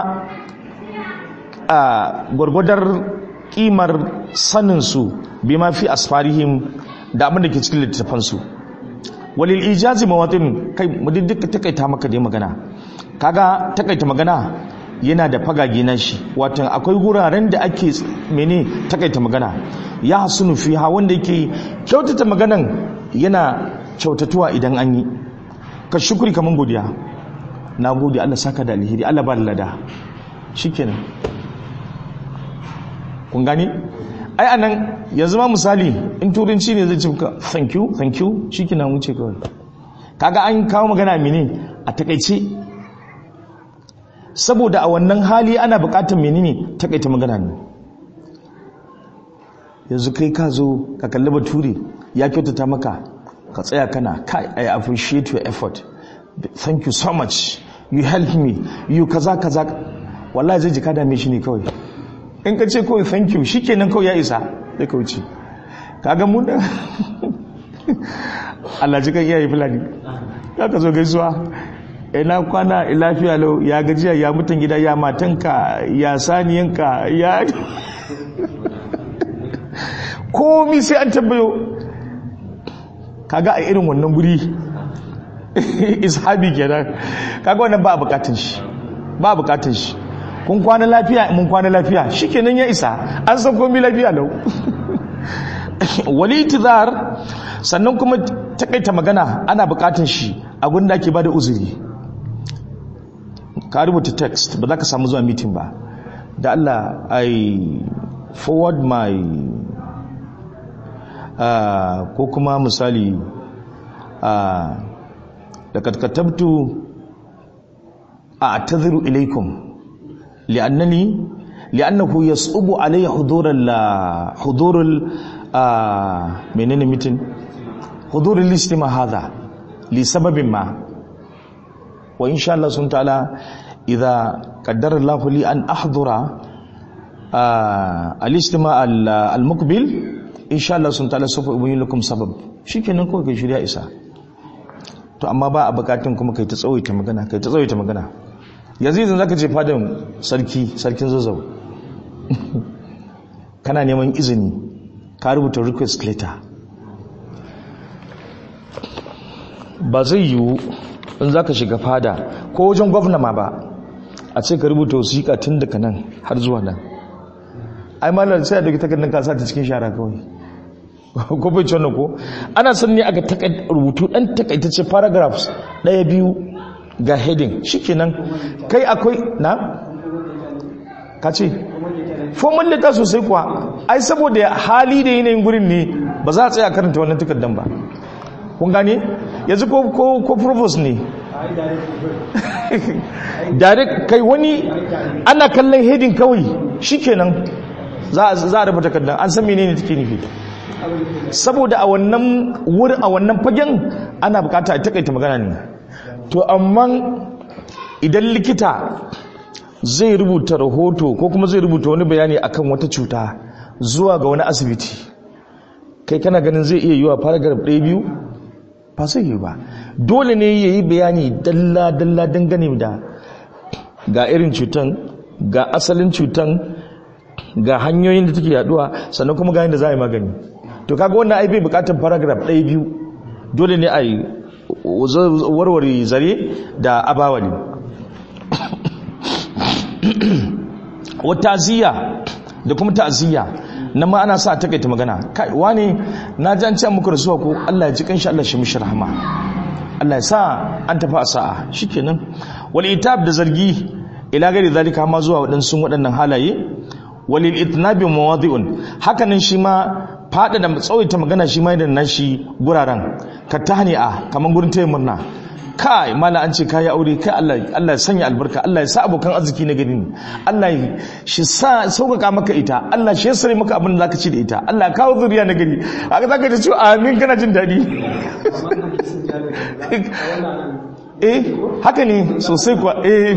a gwargwadar kimar sanin su bima fi asfarihim da abin da ke cikin littattafansu walil ijazi mawatin kai mu duk takaita maka dai magana kaga takaita magana yana da fagage na shi watan akwai wuraren da ake mene takaita magana ya hasunu fiha wanda yake kyautata maganan yana kyautatuwa idan an yi ka shukuri kaman godiya na gode Allah saka da alheri Allah ba da lada shikenan kun gani ai anan yanzu ma misali in turanci ne zai ce ka thank you thank you shikenan wuce kawai kaga an kawo magana mene a takaice saboda a wannan hali ana bukatar menene takaita magana ne yanzu kai ka zo ka kalli bature ya kyautata maka ka tsaya kana kai i appreciate your effort thank you so much you help me you kaza kaza wallahi zai jika dame shi ne kawai in ka ce kawai thank you shikenan kawai ya isa sai ka wuce kaga mu da Allah ji kan iyaye fulani ka ka zo gaisuwa ina kwana lafiya lau ya gajiya ya mutan gida ya matanka ya saniyanka ya komi sai an tabbayo kaga a irin wannan guri ishabi kenan kaga wannan ba a bukatun shi ba a bukatun shi kun kwana lafiya mun kwana lafiya shikenan ya isa an san komi lafiya lau wali tizar sannan kuma takaita magana ana bukatun shi a gudun da ake bada uzuri ka rubuta text ba za ka samu zuwa meeting ba da Allah I forward my uh, ko kuma misali uh, da katkatabtu a'tadhiru ilaykum li'annani li'annahu yas'ubu alayya hudurul hudurul menene mitin hudurul istima hadha li sababin ma wa insha Allah sun ta'ala idza qaddara Allah li an ahdura al-istima al-muqbil insha Allah sun ta'ala sufa ubayyin lakum sabab shikenan kawai kai shirya isa to amma ba a bukatun kuma kai ta tsawaita magana kai ta tsawaita magana yanzu idan zaka je fadan sarki sarkin zazzau kana neman izini ka rubuta request letter ba zai yiwu in zaka shiga fada ko wajen gwamna ma ba a ce ka rubuta wasiƙa tun daga nan har zuwa nan ai malar sai a dauki takardar ka sa ta cikin shara kawai ko bai ci wannan ko ana son ne aka rubutu dan takaitacce paragraphs daya biyu ga heading shikenan kai akwai na ka ce formal letter sosai kuwa ai saboda hali da yanayin gurin ne ba za a tsaya karanta wannan takardar ba kun gane yanzu ko ko ko provost ne direct kai wani ana kallon heading kawai shikenan za a rufe takardar an san menene take nufi saboda a wannan wurin a wannan fagen ana bukata a takaita magana ne to amma idan likita zai rubuta rahoto ko kuma zai rubuta wani bayani akan wata cuta zuwa ga wani asibiti kai kana ganin zai iya yiwa paragraph ɗaya biyu ba zai yi ba dole ne ya yi bayani dalla-dalla dangane da ga irin cutan ga asalin cutan ga hanyoyin da take yaduwa sannan kuma ga yadda za a yi magani to kaga wannan ai bai bukatar paragraph ɗaya biyu dole ne a yi warware zare da abawali wa ta'ziya da kuma ta'ziya nan ma ana sa a takaita magana kai wani na ji an ce muku rasuwa ko Allah ya ji kanshi Allah shi mishi rahama Allah ya sa an tafi a sa'a shikenan wal itab da zargi ila gari zalika ma zuwa waɗansu waɗannan halaye walil itnabi mawadi'un hakanan shi ma fada da tsawaita magana shi ma yana nashi guraren ka tahni'a kaman gurin taya murna kai mala an ce kai aure kai Allah Allah ya sanya albarka Allah ya sa abokan arziki na gari Allah ya shi sa sauƙaƙa maka ita Allah shi ya sare maka abin da zaka ci da ita Allah ya kawo zuriya na gari haka zaka ji cewa amin kana jin daɗi eh haka ne sosai kuwa eh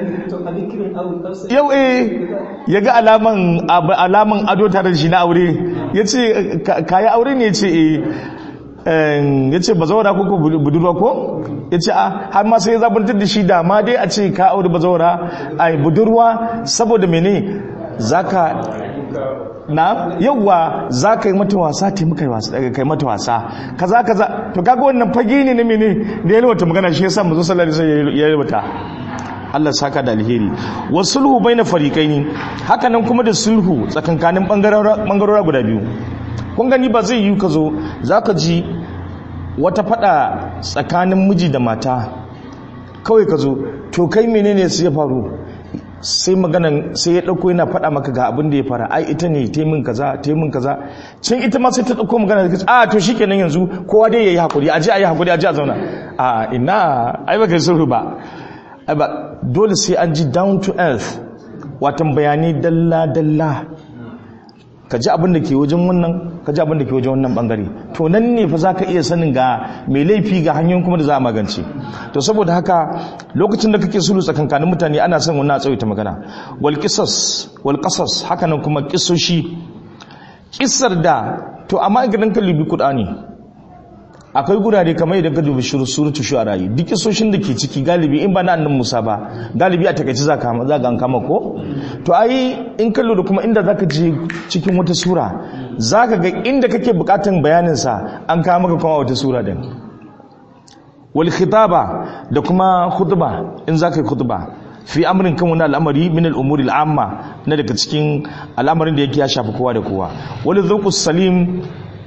yau eh ya ga alaman alaman ado tare da shi na aure ya ce kayi aure ne ya ce eh ya ce ba zaura ko budurwa ko ya ce a har ma sai ya zabantar da shi da ma dai a ce ka aure ba zaura a budurwa saboda mene zaka na yauwa za ka yi mata wasa taimaka kai mata wasa kaza kaza to kaga wannan fage ne na mene da ya wata magana shi yasa mazo sallallahu alaihi wasallam ya rubuta Allah saka da alheri wa sulhu baina fariqaini haka nan kuma da sulhu tsakankanin bangarora guda biyu kun gani ba zai yi ka zo zaka ji wata fada tsakanin miji da mata kawai ka zo to kai menene su ya faru sai maganan sai ya dauko yana faɗa maka ga abin da ya fara ai ita ne ta min kaza ta min kaza can ita ma sai ta dauko magana da a to shikenan yanzu kowa dai yayi hakuri aje ayi hakuri aje a zauna a ina ai baka sulhu ba ai ba dole sai an ji down to earth watan bayani dalla dalla ka ji abin da ke wajen wannan ka ji abin da ke wajen wannan bangare to nan ne fa zaka iya sanin ga mai laifi ga hanyoyin kuma da za a magance to saboda haka lokacin da kake sulhu tsakankanin mutane ana son wannan tsawaita magana wal qisas wal qasas haka nan kuma kisoshi kissar da to amma idan ka lubi qur'ani akwai gurare kamar idan ka dubi suratu shu'ara duk kisoshin da ke ciki galibi in ba na annan Musa ba galibi a takaici za ka za an kama ko to ai in ka lura kuma inda zaka je cikin wata sura zaka ga inda kake bukatan bayanin sa an kama maka kuma wata sura din wal khitaba da kuma khutba in zaka yi khutba fi amrin kan wani al'amari min al'umuri al'amma na daga cikin al'amarin da yake ya shafi kowa da kowa wal dhaqus salim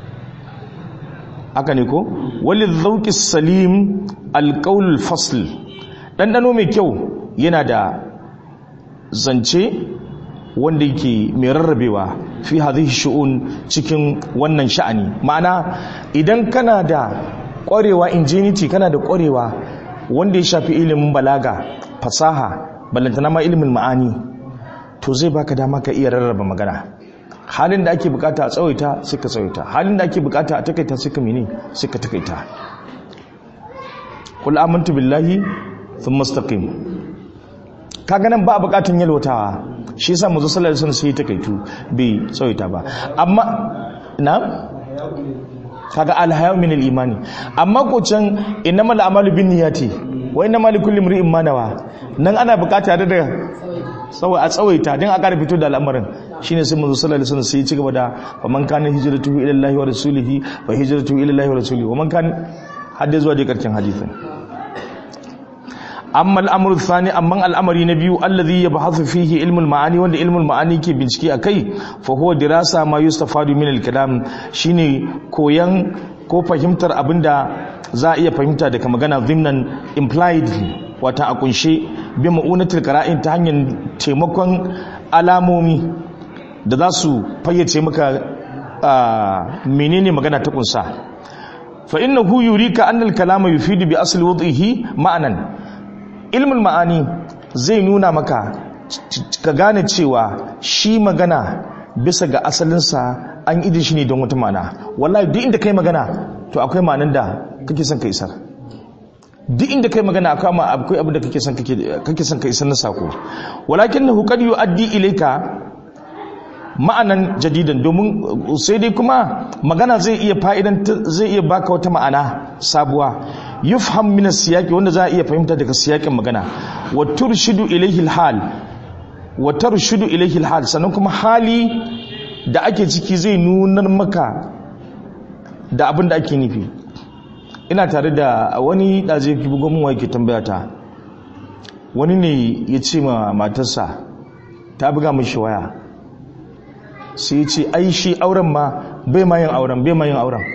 haka ne ko wali zauki salim alƙaul fasl ɗanɗano mai kyau yana da zance wanda yake mai rarrabewa fi hadhihi shu'un cikin wannan sha'ani ma'ana idan kana da ƙwarewa ingenuity kana da ƙwarewa wanda ya shafi ilimin balaga fasaha ballantana ma ilimin ma'ani to zai baka dama ka iya rarraba magana halin da ake bukata a tsawaita sai ka tsawaita halin da ake bukata a takaita sai ka mene sai ka takaita kul amantu billahi thumma istaqim kaga nan ba bukatun yalwatawa shi yasa mu sallallahu alaihi wasallam sai ya takaitu bai tsawaita ba amma na kaga alhayu min al-imani amma ko can innamal a'malu binniyati wa innamal likulli imrin ma nawa nan ana bukata da da tsawai a tsawaita don a ƙara fito da al'amarin shine sai manzo sallallahu alaihi wasallam sai ya ci gaba da wa man kana hijratuhu ila Allah wa rasulihi fa hijratuhu ila Allah wa rasulihi wa man kana hadda zuwa da karshen hadisin amma al'amru thani amma al'amari na biyu allazi yabhathu fihi ilmu al-ma'ani wanda ilmu al-ma'ani ke bincike akai fa huwa dirasa ma yustafadu min al-kalam shine koyan ko fahimtar abinda za a iya fahimta daga magana zimnan implied wata a kunshe bi ma'unatul qara'in ta hanyar taimakon alamomi da za su fayyace maka menene magana ta kunsa fa innahu yurika anna al-kalama yufidu bi asli wad'ihi ma'anan ilmul ma'ani zai nuna maka ka gane cewa shi magana bisa ga asalinsa an idi shi ne don wata ma'ana wallahi duk inda kai magana to akwai ma'anan da kake son ka isar duk inda kai magana akwai ma akwai abin da kake son kake son ka isar na sako walakinahu qad yu'addi ilayka ma'anan jadidan domin sai dai kuma magana zai iya fa'idan zai iya baka wata ma'ana sabuwa yufham min as-siyaqi wanda za a iya fahimta daga siyakin magana wa turshidu ilayhi al-hal wa tarshidu ilayhi al-hal sannan kuma hali da ake ciki zai nunar maka da abin da ake nufi ina tare da wani ɗaze ki bugon mu yake tambaya ta wani ne ya ce ma matarsa ta buga mishi waya sai ya ce ai shi auren ma bai ma yin auren bai ma yin auren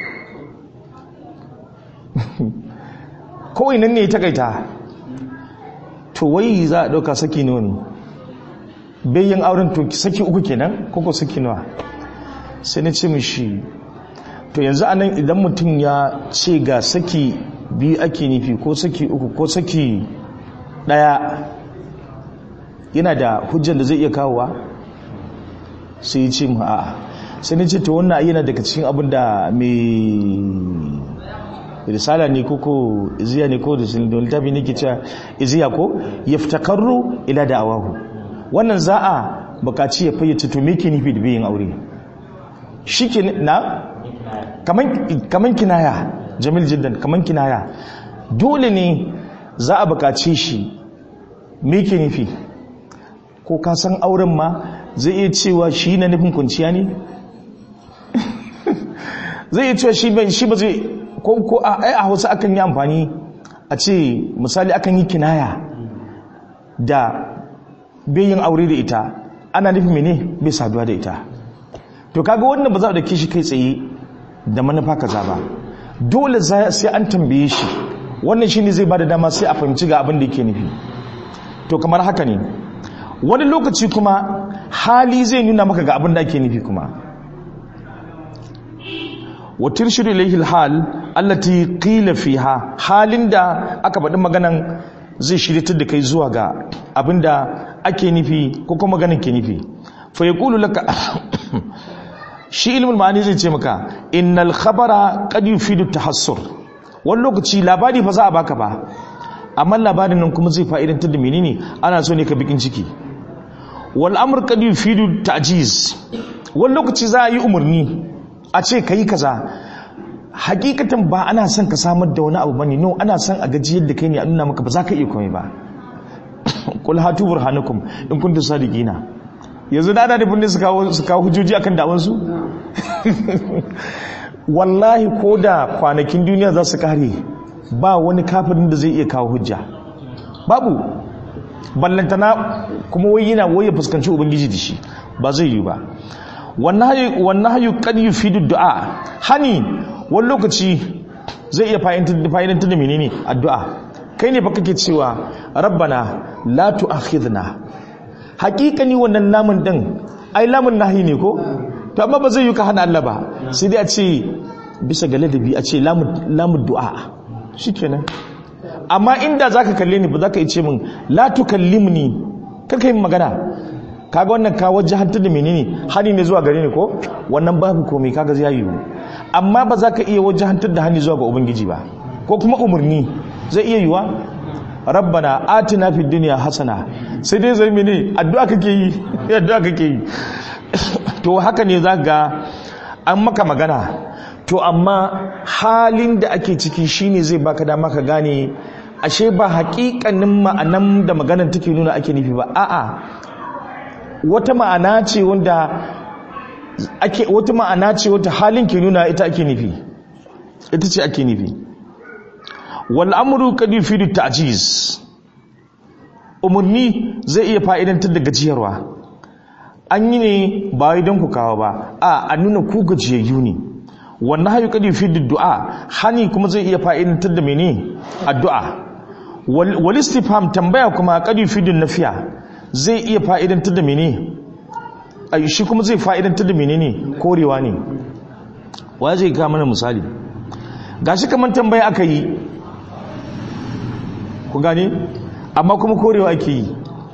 kawai nan ne ta kaita to wai za a ɗauka saki nawa ne bai yin auren to saki uku kenan koko saki nawa sai na ce mishi to yanzu anan idan mutum ya ce ga saki biyu ake nufi ko saki uku ko saki ɗaya yana da hujjar da zai iya kawowa sai ya ce mu a sai na ce to wannan yana daga cikin abin da mai risala ne ko ko iziya ne ko da littafi ne ke cewa iziya ko yaftakarru ila da awahu wannan za a bukaci ya fayyace to me ke nufi da biyin aure shi ke na kaman kinaya jamil jiddan kaman kinaya dole ne za a bukace shi me ke nufi ko ka san auren ma zai iya cewa shi na nufin kunciya ne zai iya cewa shi ba zai ko ko a ai a hausa akan yi amfani a ce misali akan yi kinaya da bayin aure da ita ana nufin mene bai saduwa da ita to kaga wannan ba za a dauke shi kai tsaye da manufa kaza ba dole sai an tambaye shi wannan shine zai bada dama sai a fahimci ga abin da yake nufi to kamar haka ne wani lokaci kuma hali zai nuna maka ga abin da ake nufi kuma wa turshidu ilayhi alhal allati qila fiha halin da aka faɗi maganan zai shiryatar da kai zuwa ga abinda ake nufi ko kuma maganin ke nufi fa yaqulu laka shi ilmul ma'ani zai ce maka innal khabara qad yufidu tahassur wani lokaci labari fa za a baka ba amma labarin nan kuma zai fa'idantar da menene ana so ne ka bikin ciki wal amr qad yufidu ta'jiz wani lokaci za a yi umarni a ce kai kaza hakikatan ba ana son ka samar da wani abu bane no ana son a gaji yadda kai ne a nuna maka ba za ka iya komai ba qul hatu burhanakum in kuntum sadiqina yanzu da ana da bin su kawo su kawo hujjoji akan dawon su wallahi ko da kwanakin duniya za su kare ba wani kafirin da zai iya kawo hujja babu ballantana kuma wai yana wai ya fuskanci ubangiji da shi ba zai yi ba wannan hayu kad yufidu du'a hani wani lokaci zai iya fa'idantar da menene addu'a kai ne fa kake cewa rabbana la tu'akhidna hakikani wannan namun din ai lamun nahi ne ko to amma ba zai yi ka hana Allah ba sai dai a ce bisa ga ladabi a ce lamun du'a shikenan amma inda zaka kalle ni ba zaka ce min la tukallimni kaka yin magana kaga wannan ka wajahantar da menene hani ne zuwa gare ni ko wannan babu komai kaga zai yi amma ba za ka iya wajahantar da hani zuwa ga ubangiji ba ko kuma umarni zai iya yiwa rabbana atina fid dunya hasana sai dai zai mene addu'a kake yi addu'a kake yi to haka ne za ga an maka magana to amma halin da ake ciki shine zai baka dama ka gane ashe ba hakikanin ma'anan da maganar take nuna ake nufi ba a'a wata ma'ana ce wanda ake wata ma'ana ce wata halin ke nuna ita ake nufi ita ce ake nufi wal amru qad yufidu ta'jiz umurni zai iya fa'idantar da gajiyarwa an yi ne ba wai don ku kawo ba a a nuna ku gajiyayyu ne wannan hayu qad yufidu du'a hani kuma zai iya fa'idantar da mene addu'a wal istifham tambaya kuma qad yufidu nafiya zai iya fa'idantar da mene a shi kuma zai fa'idantar da mene ne korewa ne wa zai kama mana misali ga shi kamar tambaya aka yi ku gane amma kuma korewa ake yi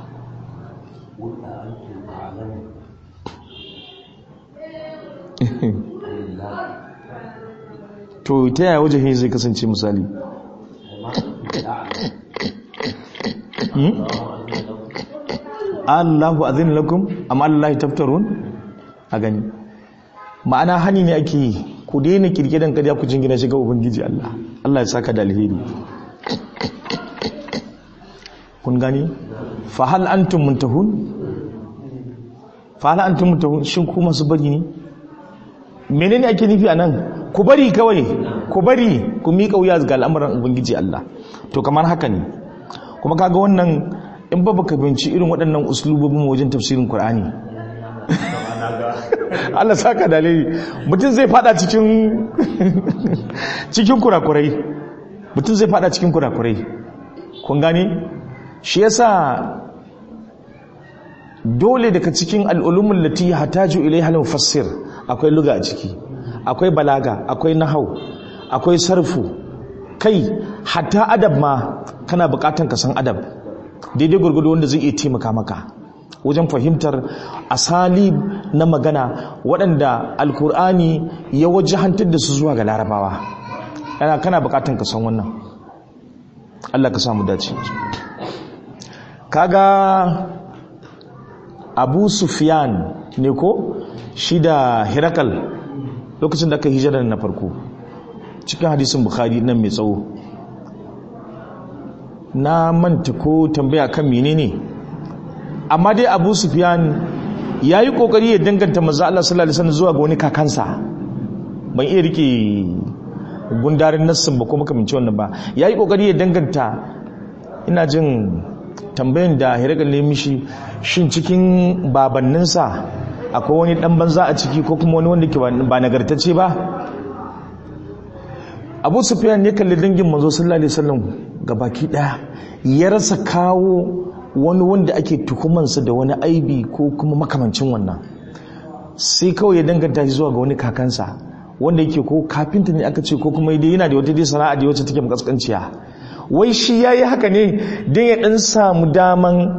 to ta yaya wajen zai kasance misali Allahu azin lakum amma Allah taftarun a gani ma'ana hani ne ake yi ku daina kirkiran kariya ku jingina shiga ubangiji Allah Allah ya saka da alheri kun gani fa hal antum muntahun fa hal antum muntahun shin ku masu bari ne menene ake nufi anan ku bari kawai ku bari ku miƙa wuya ga al'amuran ubangiji Allah to kamar haka ne kuma kaga wannan in ba baka binci irin waɗannan uslubobin wajen tafsirin Qur'ani Allah saka dalili mutum zai fada cikin cikin kurakurai mutum zai fada cikin kurakurai kun gane shi yasa dole daga cikin al'ulumin lati hataju ilaiha al-mufassir akwai luga a ciki akwai balaga akwai nahau akwai sarfu kai hatta adab ma kana bukatan ka san adab daidai gurgudu wanda zai iya taimaka maka wajen fahimtar asali na magana waɗanda alkur'ani ya wajahantar da su zuwa ga larabawa yana kana bukatan ka san wannan Allah ka samu dace kaga abu sufyan ne ko shi da hirakal lokacin da aka hijira na farko cikin hadisin bukhari nan mai tsawo na manta ko tambaya kan menene amma dai abu sufyan ya yi kokari ya danganta maza Allah sallallahu alaihi wasallam zuwa ga wani kakansa ban iya rike gundarin nassin ba ko makamanci wannan ba ya yi kokari ya danganta ina jin tambayin da hiragal ne mishi shin cikin babanninsa akwai wani dan banza a ciki ko kuma wani wanda ke ba nagartacce ba abu sufyan ya kalli dangin manzo sallallahu alaihi wasallam baki daya ya rasa kawo wani wanda ake tuhumansa da wani aibi ko kuma makamancin wannan sai kawai ya danganta shi zuwa ga wani kakansa wanda yake ko kafinta ne aka ce ko kuma dai yana da wata dai sana'a da wacce take makaskanciya wai shi yayi haka ne dan ya dan samu daman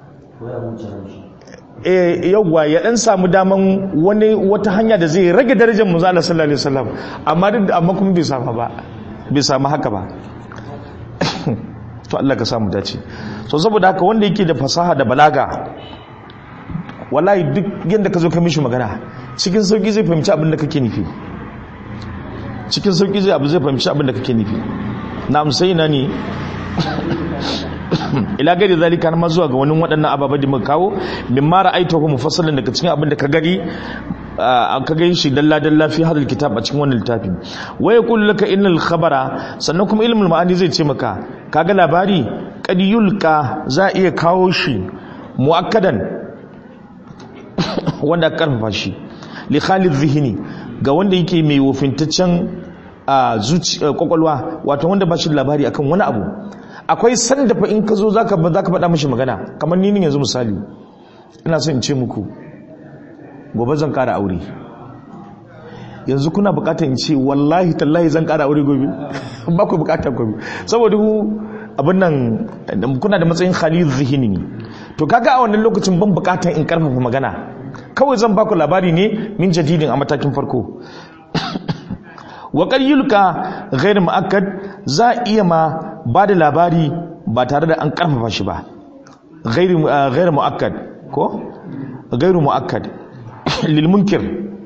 eh yawwa ya dan samu daman wani wata hanya da zai rage darajar manzo Allah sallallahu alaihi wasallam amma duk amma kuma bai samu ba bai samu haka ba to Allah ka samu dace so saboda haka wanda yake da fasaha da balaga wallahi duk yanda ka zo ka mishi magana cikin sauki zai fahimci abin da kake nufi cikin sauki zai abu zai fahimci abin da kake nufi na amsai na ne ila gari zalika na zuwa ga wani waɗannan ababen da muka kawo min mara aita ko mufassalin daga cikin abin da ka gari an ka gani shi dalla dalla fi hadal kitab a cikin wannan littafi wa yaqulu laka innal khabara sannan kuma ilmul ma'ani zai ce maka kaga labari qad yulqa za iya kawo shi muakkadan wanda karfafa shi li khalid zihni ga wanda yake mai wofintaccen zuci kwakwalwa wato wanda ba shi labari akan wani abu akwai sanda fa in ka zo zaka zaka faɗa mishi magana kamar ni yanzu misali ina son in ce muku gobe zan kara aure yanzu kuna bukatar in ce wallahi tallahi zan kara aure gobe ba ku bukatar gobe saboda ku abin nan kuna da matsayin khalil zihini ne to kaga a wannan lokacin ban bukatar in karfafa magana kawai zan baku labari ne min jadidin a matakin farko wa qayyulka ghayr muakkad za iya ma ba da labari ba tare da an karfafa shi ba ghayr ghayr muakkad ko ghayr muakkad lil munkir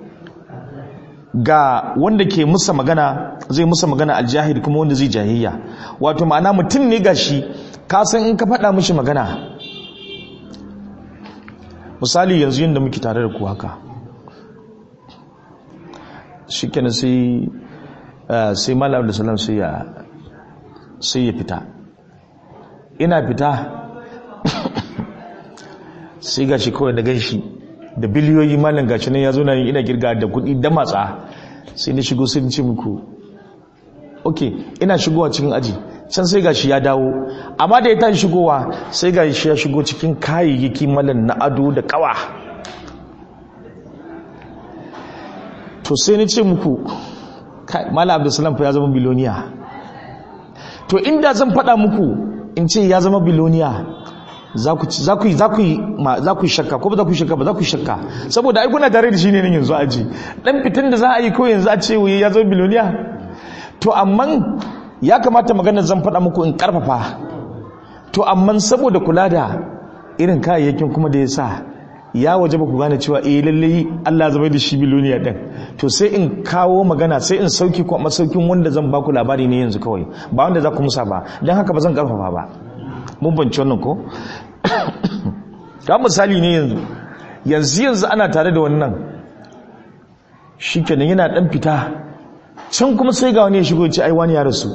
ga wanda ke musa magana zai musa magana aljahil kuma wanda zai jahiliya wato ma'ana mutum ne gashi ka san in ka faɗa mishi magana misali yanzu yadda muke tare da ku haka shi kenan sai sai malam da salam sai ya sai ya fita ina fita sai gashi kawai da ganshi da biliyoyi malam gashi nan ya zo nan ina girga da kuɗi da matsa sai na shigo sai ce muku ok ina shigowa cikin aji can sai gashi ya dawo amma da ya tashi shigowa sai gashi ya shigo cikin kayayyaki malam na ado da kawa to sai na ce muku malam abdulsalam fa ya zama biloniya to inda zan faɗa muku in ce ya zama biloniya za ku yi shakka ko ba za ku yi shakka ba za ku yi shakka saboda ai kuna tare da shi ne nan yanzu aji dan fitan da za a yi ko yanzu a ce wuye ya zo biloniya to amma ya kamata maganar zan faɗa muku in karfafa to amma saboda kula da irin kayayyakin kuma da ya sa ya waje ba ku gane cewa eh lalle Allah zama da shi biloniya din to sai in kawo magana sai in sauki ko masaukin wanda zan baku labari ne yanzu kawai ba wanda za ku musa ba dan haka ba zan karfafa ba mun banci wannan ko ga misali ne yanzu yanzu yanzu ana tare da wannan shikenan yana dan fita can kuma sai ga wani ya shigo ce ai wani ya rasu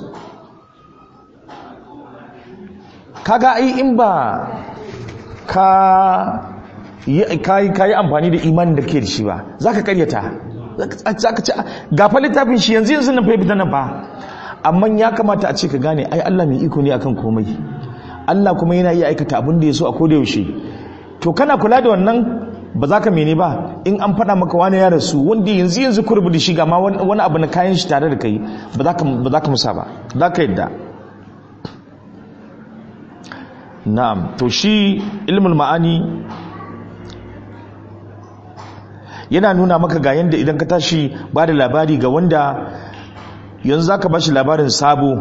kaga ai in ba ka yi amfani da imanin da ke da shi ba za ka karyata za ka ce gafa littafin shi yanzu yanzu nan fahimta nan ba amma ya kamata a ce ka gane ai Allah mai iko ne akan komai Allah kuma yana iya aikata abin da ya so a koda yaushe to kana kula da wannan ba za ka mene ba in an faɗa maka wani ya rasu wanda yanzu yanzu kurbu da shi ga ma wani abu na kayan shi tare da kai ba za ka musa ba za ka yadda na'am to shi ilmul ma'ani yana nuna maka ga yanda idan ka tashi ba da labari ga wanda yanzu za ka ba shi labarin sabo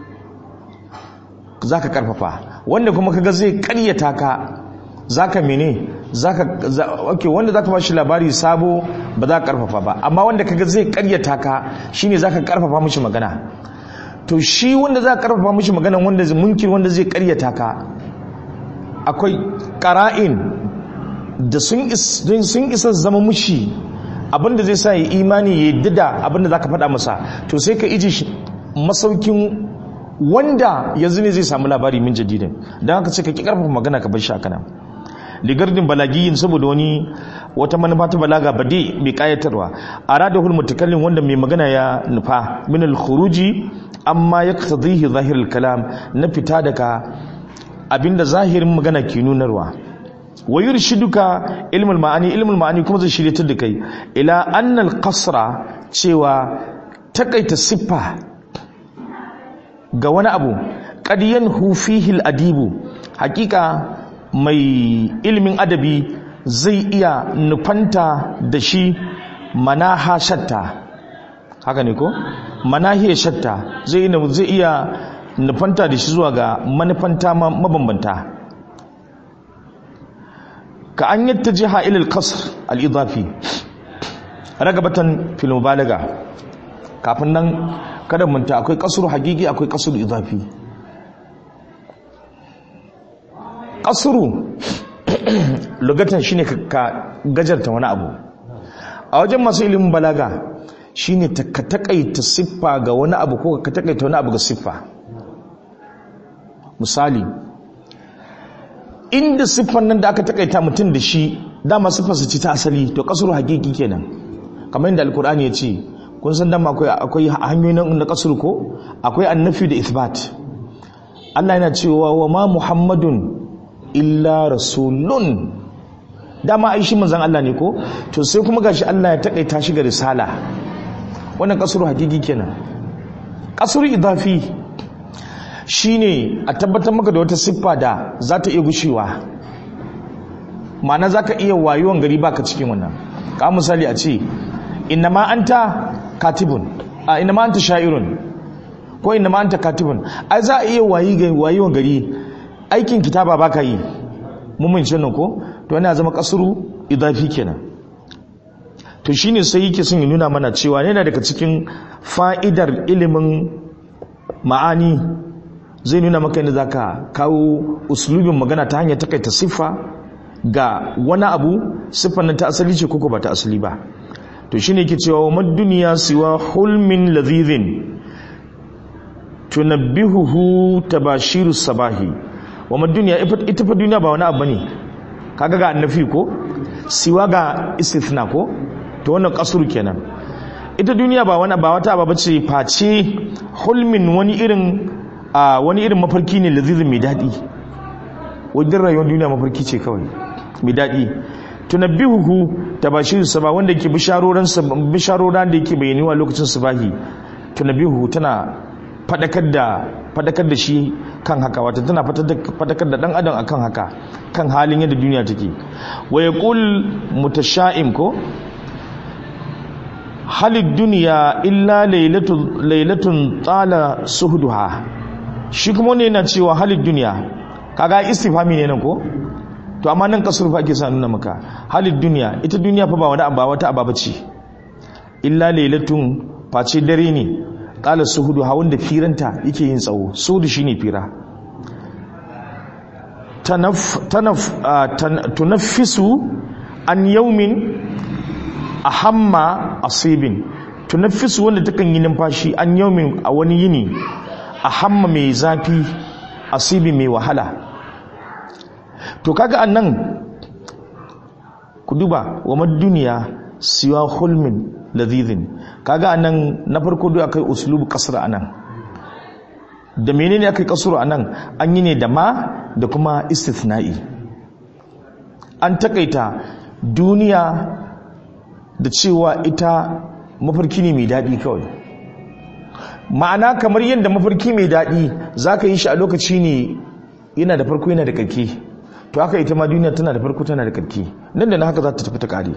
za ka karfafa wanda kuma kaga zai karyata ka za ka mene okay, wanda za ka ba shi labari sabo ba za ka karfafa ba amma wanda kaga zai karyata ka shine za ka karfafa mishi magana to shi wanda za ka karfafa mishi magana wanda munkir wanda zai karyata ka akwai ƙara'in da sun isa zama mushi abinda zai sa ya imani ya yi da abinda za ka faɗa masa to sai ka iji masaukin wanda yanzu ne zai samu labari min jadidin don haka ce ka ƙi ƙarfafa magana ka bar shi haka nan ligardin balagiyin saboda wani wata manufa ta balaga bade mai kayatarwa arada hul mutakallin wanda mai magana ya nufa min al khuruji amma yaqtadihi zahir al kalam na fita daga abinda zahirin magana ke nunarwa wa yurshiduka ilmul ma'ani ilmul ma'ani kuma zai shiryatar da kai ila annal qasra cewa takaita siffa ga wani abu qad yanhu fihi al adibu hakika mai ilmin adabi zai iya nufanta da shi manaha shatta haka ne ko manahiya shatta zai iya nufanta da shi zuwa ga manufanta mabambanta ka an yadda jiha ilil kasar al'idafi ragabatan filmubalaga kafin nan kada munta akwai kasuru hagigi akwai kasuru idafi kasuru lugatan shine ka gajarta wani abu a wajen masu ilimin balaga shine ka takaita siffa ga wani abu ko ka takaita wani abu ga siffa misali inda siffan nan da aka takaita mutum da shi dama siffarsa ce ta asali to kasuru hakiki kenan kamar yadda alkur'ani ya ce kun san dama akwai hanyoyin na kasuru ko akwai annafi da ithbat Allah yana cewa wa ma muhammadun illa rasulun dama ai shi manzon Allah ne ko to sai kuma gashi Allah ya takaita shi ga risala wannan kasuru hakiki kenan kasuru idafi shine a tabbatar maka da wata siffa da za ta iya gushewa ma'ana za ka iya wayuwan gari baka cikin wannan ka misali a ce inna ma anta katibun a inna ma anta sha'irun ko inna ma anta katibun ai za a iya wayi ga wayuwan gari aikin kitaba baka yi mun mun nan ko to yana zama kasuru idafi kenan to shine sai yake son ya nuna mana cewa yana daga cikin fa'idar ilimin ma'ani zai nuna maka yadda zaka kawo uslubin magana ta hanyar takaita siffa ga wani abu siffar nan ta asali ce koko ba ta asali ba to shine yake cewa wa duniya siwa hulmin ladhidhin tunabbihuhu tabashiru sabahi wa duniya ita fa duniya ba wani abu ne kaga ga annafi ko siwa ga istithna ko to wannan kasuru kenan ita duniya ba wani ba wata ba bace face hulmin wani irin wani irin mafarki ne lazizin mai daɗi wajen rayuwar duniya mafarki ce kawai mai daɗi tunabbihuhu tabashir saba wanda ke bisharoran bisharoran da yake bayyaniwa lokacin subahi tunabbihuhu tana fadakar da fadakar da shi kan haka wata tana fadakar da dan adam akan haka kan halin yadda duniya take wa yaqul mutasha'im ko halid duniya illa lailatun tsala suhuduha shi kuma wani yana cewa halid duniya kaga istifami ne nan ko to amma nan kasur fa ake sa nuna maka halid duniya ita duniya fa ba wani abba wata ababa ce illa lailatun face dare ne tsala suhuduha wanda firanta yake yin tsawo suhudu shine fira tanaf tanaf tunaffisu an yaumin ahamma asibin tunaffisu wanda takan yi numfashi an yaumin a wani yini ahamma mai zafi asibi mai wahala to kaga annan ku duba wa duniya siwa hulmin ladhidhin kaga anan na farko duk akai uslubu kasra anan da menene akai kasru anan an yi ne da ma da kuma istithna'i an takaita duniya da cewa ita mafarki ne mai daɗi kawai ma'ana kamar yadda mafarki mai daɗi za ka yi shi a lokaci ne yana da farko yana da ƙarki to haka ita ma duniya tana da farko tana da ƙarki nan da na haka za ta tafi ta ƙare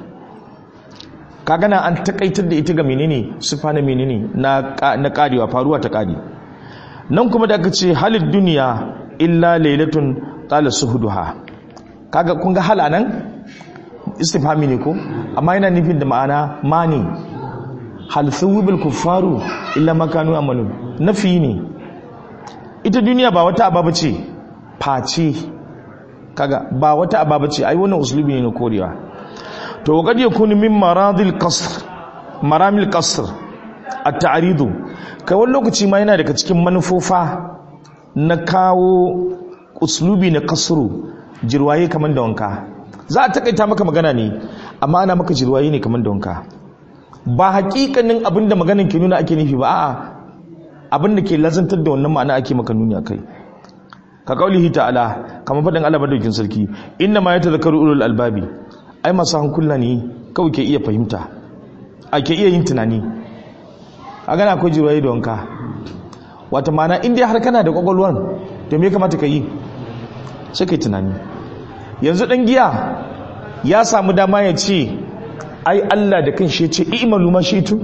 ka gana an taƙaitar da ita ga menene sufa na menene na ƙarewa faruwa ta ƙare nan kuma da aka ce halin duniya illa lailatun ƙala suhuduha kaga kun ga hala nan istifhami ne ko amma yana nufin da ma'ana mani hal thuwibil kuffaru illa makanu amalun nafi ne ita duniya ba wata ababa ce face kaga ba wata ababa ce ai wannan uslubi ne na korewa to qad yakunu min maradil qasr maramil qasr at-ta'ridu kai wani lokaci ma yana daga cikin manufofa na kawo uslubi na kasru jirwaye kaman da wanka za a takaita maka magana ne amma ana maka jirwaye ne kamar da wanka ba hakikanin abinda maganin ke nuna ake nufi ba a'a abinda ke lazantar da wannan ma'ana ake maka nuni akai ka kaulihi ta'ala kamar faɗin Allah madaukin sarki inna ma yatazakkaru ulul albabi ai masu hankula ne kawai ke iya fahimta a ke iya yin tunani a gana akwai jirwaye da wanka wata ma'ana in dai har kana da kwakwalwan to me kamata ka yi sai kai tunani yanzu ɗan giya ya samu dama ya ce ai Allah da kan shi ce imalu mashitun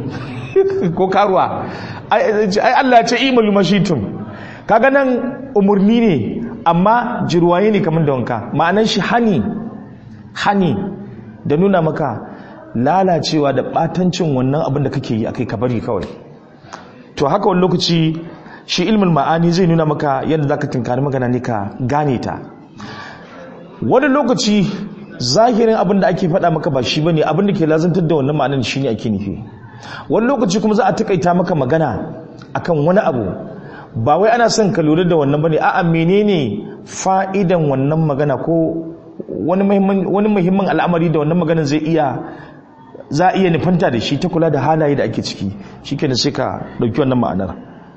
ko karuwa ai Allah ce imalu mashitun kaga nan umarni ne amma jirwaye ne kamar da wanka ma'anar shi hani hani da nuna maka lalacewa da batancin wannan abin da kake yi akai ka bari kawai to haka wani lokaci shi ilmin ma'ani zai nuna maka yadda zaka tunkari magana ne ka gane ta wani lokaci zahirin abin da ake faɗa maka ba shi bane abin da ke lazantar da wannan ma'anar shine ake nufi wani lokaci kuma za a takaita maka magana akan wani abu ba wai ana son ka lura da wannan bane a'a menene fa'idan wannan magana ko wani muhimmin al'amari da wannan maganar zai iya za a iya nufanta da shi ta kula da halaye da ake ciki shikenan sai ka dauki wannan ma'anar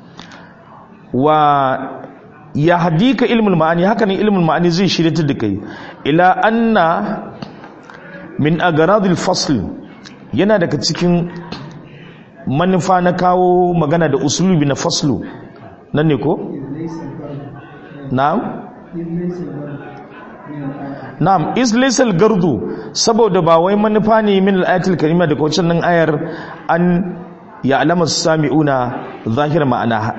wa ya hadika ilmul ma'ani haka ne ilmul ma'ani zai shirya da kai ila anna min agaradil fasl yana daga cikin manufa na kawo magana da usulubi na faslu nan ne ko na'am na'am is laysal gardu saboda ba wai manufa ne min al-ayatul karima daga wancan nan ayar an ya'lamu sami'una zahir ma'anaha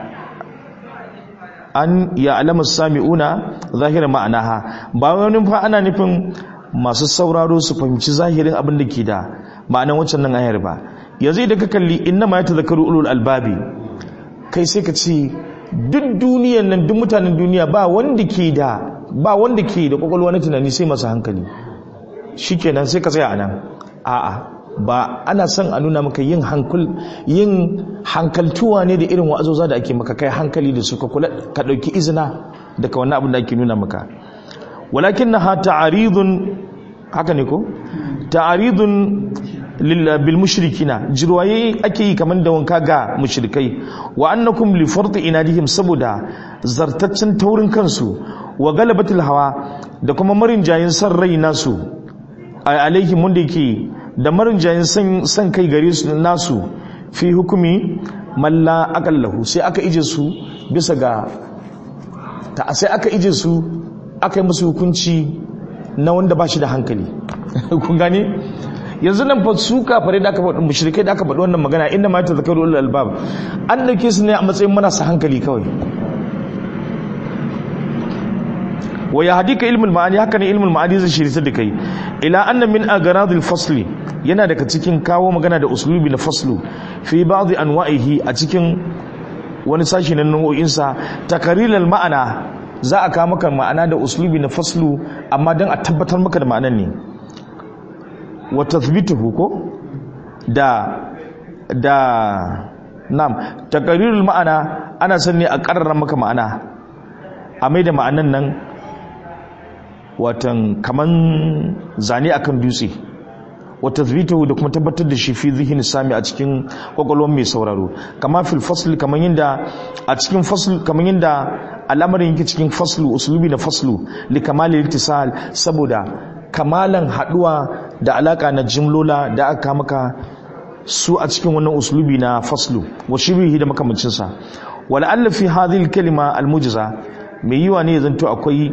an ya'lamu sami'una zahir ma'anaha ba wani fa ana nufin masu sauraro su fahimci zahirin abin da ke da ma'anan wancan nan ayar ba yanzu idan ka kalli inna ma yatazakkaru ulul albabi kai sai ka ce duk duniyan nan duk mutanen duniya ba wanda ke da ba wanda ke da kwakwalwa na tunani sai masu hankali shikenan sai ka tsaya anan a'a ba ana son a nuna maka yin hankul yin hankaltuwa ne da irin wa'azoza da ake maka kai hankali da su ka kula ka dauki izina daga wannan abin da ake nuna maka walakinnaha ta'aridun haka ne ko ta'aridun bil mushrikina jirwaye ake yi kaman da wanka ga mushrikai wa annakum li farti inadihim saboda zartaccen taurin kansu wa galabatul hawa da kuma marin jayin san rai nasu alaihim wanda yake da marin jayin san san kai gare su nasu fi hukumi malla aqallahu sai aka ije su bisa ga ta sai aka ije su aka yi musu hukunci na wanda ba shi da hankali kun gane yanzu nan fa su kafare da aka faɗi mushrikai da aka faɗi wannan magana inda ma ta zakaru ulul albab an dauke su ne a matsayin marasa hankali kawai wa yahdika ilmul ma'ani haka ne ilmul ma'ani zai shirita da kai ila anna min agradil fasli yana daga cikin kawo magana da uslubi na faslu fi ba'd anwa'ihi a cikin wani sashi na nau'o'insa takarilal ma'ana za a kawo maka ma'ana da uslubi na faslu amma don a tabbatar maka da ma'anan ne wa tathbituhu ko da da nam taqrirul ma'ana ana son ne a karrara maka ma'ana a mai da ma'anan nan watan kaman zane akan dutse wa tathbituhu da kuma tabbatar da shi fi zihin sami a cikin kwakwalwar mai sauraro kama fil fasl kaman yanda a cikin fasl kaman yanda al'amarin yake cikin faslu uslubi na faslu li kamalil ittisal saboda kamalan haduwa da alaka na jimlola da aka maka su a cikin wannan uslubi na faslu wa shibihi da makamancin sa wala alla fi hadhihi kalima almujza mai yiwa ne zanto akwai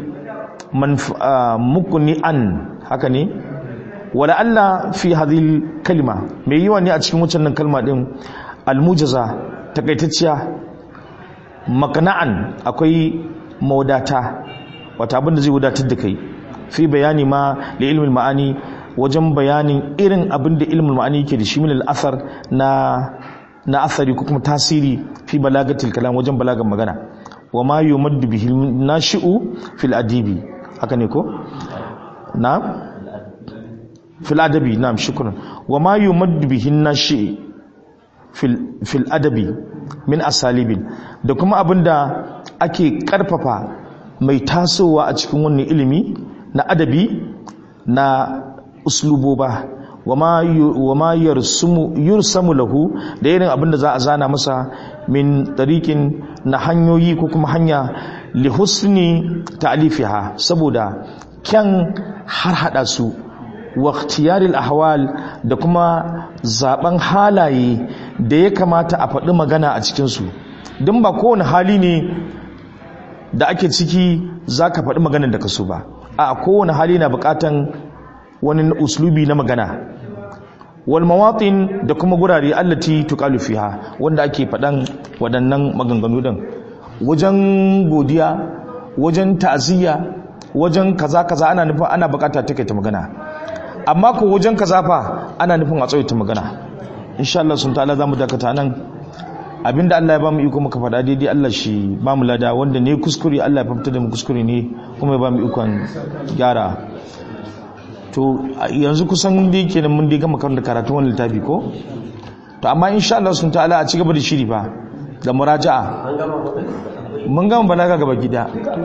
mukuni an haka ne wala alla fi hadhihi kalima mai yiwa ne a cikin wancan kalma din almujaza takaitacciya makana'an akwai mawadata wata abin da zai wadatar da kai fi bayani ma da ilmin ma'ani wajen bayanin irin abin da ilmin ma'ani yake da shi min al'asar na na asari ko kuma tasiri fi balagatil kalam wajen balagan magana wa ma yumaddu bihi nashi'u fil adibi haka ne ko na fil adabi na'am shukran wa ma yumaddu bihi nashi fil fil adabi min asalibin da kuma abinda ake karfafa mai tasowa a cikin wannan ilimi na adabi na usluboba wa ma yursamu lahu da irin abinda za a zana masa min tarikin na hanyoyi ko kuma hanya li husni ta'lifiha saboda kyan har hada su wa ikhtiyaril ahwal da kuma zaben halaye da ya kamata a faɗi magana a cikinsu don ba kowane hali ne da ake ciki za ka faɗi maganar da ka so ba a kowane hali na buƙatan wani uslubi na magana wal mawatin da kuma gurare allati tuqalu fiha wanda ake faɗan waɗannan maganganu din wajen godiya wajen ta'aziyya wajen kaza kaza ana nufin ana buƙata take ta magana amma ko wajen kaza fa ana nufin a tsawaita magana insha Allah sun ta'ala zamu dakata nan abinda Allah ya bamu iko muka faɗa daidai Allah shi bamu lada wanda ne kuskure Allah ya fafta da mu kuskure ne kuma ya bamu ikon gyara to yanzu kusan dai kenan mun dai gama karanta karatu wannan littafi ko to amma insha Allah sun ta'ala a ci gaba da shiri fa da muraja'a mun gama balaga gaba gida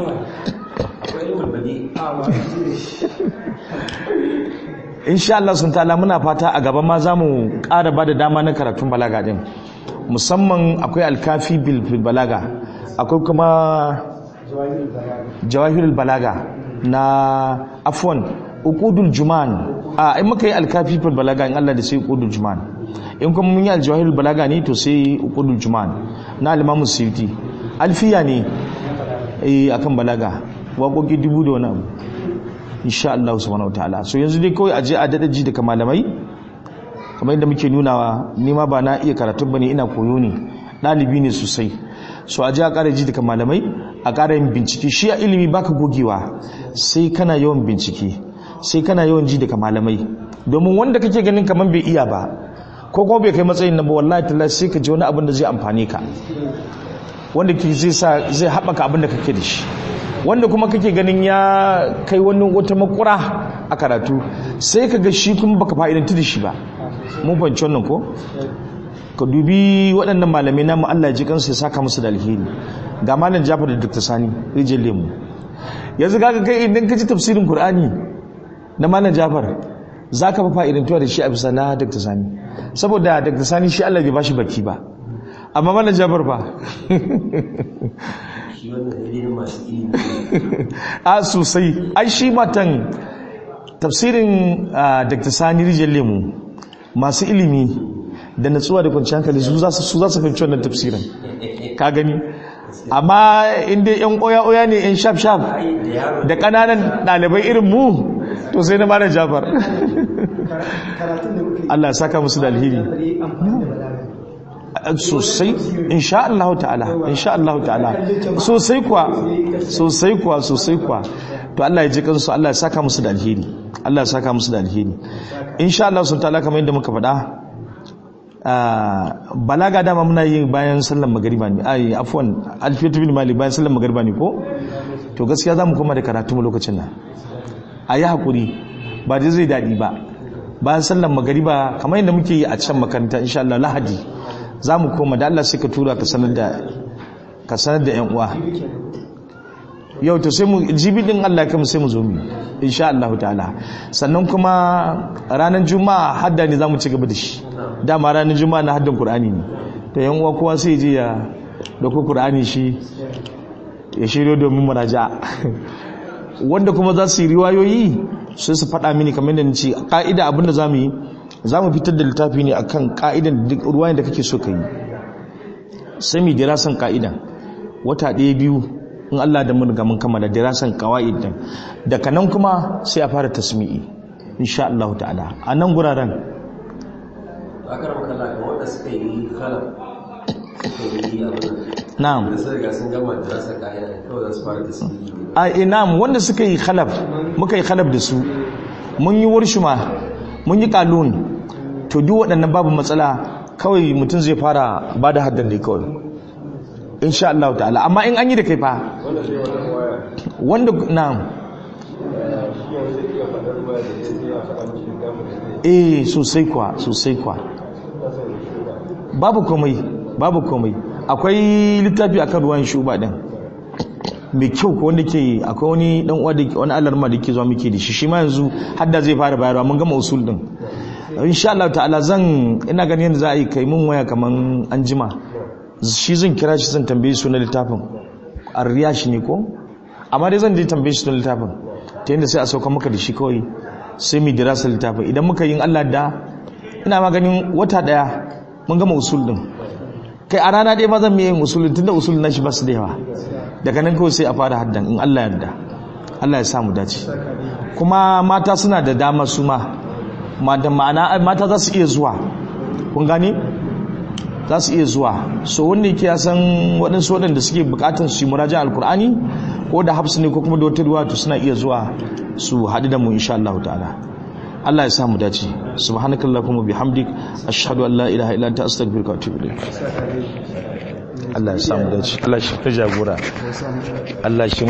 insha Allah sun ta'ala muna fata a gaba ma za mu ƙara ba da dama na karatun balaga din musamman akwai alkafi bil balaga akwai kuma jawahirul balaga na afwan uqudul juman a in muka yi alkafi bil balaga in Allah da sai uqudul juman in kuma mun yi aljawahirul balaga ne to sai uqudul juman na al-imam suyuti alfiya ne eh akan balaga waƙoƙi dubu da wani abu insha Allah subhanahu wataala so yanzu dai kawai aje a dada ji daga malamai kamar yadda muke nunawa ni ma ba na iya karatun bane ina koyo ne ɗalibi ne sosai so aje a ƙara ji daga malamai a ƙara yin bincike shi a ilimi baka gogewa sai kana yawan bincike sai kana yawan ji daga malamai domin wanda kake ganin kamar bai iya ba ko kuma bai kai matsayin nan ba wallahi tallahi sai ka ji wani abin da zai amfane ka wanda ke zai sa zai haɓaka abin da kake da shi wanda kuma kake ganin ya kai wani wata makura a karatu sai ka ga shi kuma baka fa'idantu da shi ba mun fahimci wannan ko ka dubi waɗannan malamai na mu Allah ji kansu ya saka musu da alheri ga malam Jafar da Dr. Sani rijin lemu yanzu kaga kai idan ka ji tafsirin Qur'ani na malam Jafar zaka fa fa'idantuwa da shi a bisa na Dr. Sani saboda Dr. Sani shi Allah bai bashi baki ba amma malam Jafar fa a sosai ai shi matan tafsirin dr sani rijiyar lemu masu ilimi da natsuwa da kwanciyar hankali su za su fahimci wannan tafsirin ka gani amma inda yan oya-oya ne yan shaf-shaf da kananan ɗalibai irin mu to sai na mara jafar Allah ya saka musu da alheri sosai insha Allah ta'ala insha Allah ta'ala sosai kuwa sosai kuwa sosai kuwa to Allah ya ji kansu Allah ya saka musu da alheri Allah ya saka musu da alheri insha Allah sun ta'ala kamar yadda muka faɗa balaga dama muna yi bayan sallar magariba ne ai afwan alfiyatu bin malik bayan sallar magariba ne ko to gaskiya zamu koma da karatu mu lokacin nan ayi hakuri ba dai zai dadi ba bayan sallar magariba kamar yadda muke yi a can makaranta insha Allah lahadi za mu koma da Allah sai ka tura ka sanar da ka sanar da yan uwa yau to sai mu jibi din Allah kuma sai mu zo mu insha Allah ta'ala sannan kuma ranar juma'a hadda ne zamu ci gaba da shi dama ranar juma'a na haddan qur'ani ne to yan uwa kowa sai je ya dauko qur'ani shi ya shiryo domin muraja wanda kuma za su yi riwayoyi sai su faɗa mini kamar yadda nace ka'ida abinda zamu yi za mu fitar da littafi ne akan ka'idan duk ruwayen da kake so ka yi sai mu dirasan ka'idan wata ɗaya biyu in Allah da mun ga mun kammala dirasan qawaid din daga nan kuma sai a fara tasmi'i insha Allah ta'ala a nan guraren akaram kallah kan wanda suka yi khalaf na'am da sun riga sun gama dirasan ka'idan kawai za su fara tasmi'i a na'am wanda suka yi khalaf muka yi khalaf da su mun yi warshuma mun yi kalun to duk waɗannan babu matsala kawai mutum zai fara ba da haddan da kawai insha Allah ta'ala amma in an yi da kai fa wanda na eh sosai kwa sosai kwa babu komai babu komai akwai littafi akan ruwan shuba din mai kyau ko wanda ke akwai wani dan uwa da wani alarma da ke zuwa muke da shi shi ma yanzu hadda zai fara bayarwa mun gama usul din insha Allah ta'ala zan ina ganin yadda za a yi kai mun waya kaman an jima shi zan kira shi zan tambaye su na littafin arriya shi ne ko amma dai zan je tambaye shi na littafin ta yadda sai a sauka maka da shi kawai sai mu dirasa littafin idan muka yin Allah da ina ma ganin wata daya mun gama usul din kai a rana ɗaya ma zan yin usulun tunda usulun na shi ba su da yawa daga nan kawai sai a fara haddan in Allah yarda Allah ya samu dace kuma mata suna da dama su ma ma'ana mata za su iya zuwa kun gane za su iya zuwa so wanda yake ya san waɗansu waɗanda suke buƙatar su yi murajan alkur'ani ko da hafsu ne ko kuma da wata ruwa to suna iya zuwa su haɗu da mu insha Allah ta'ala Allah ya sa mu dace subhanakallahumma bihamdik ashhadu an la ilaha illa anta astaghfiruka wa atubu ilayk Allah ya sa mu dace Allah shi ta jagora Allah shi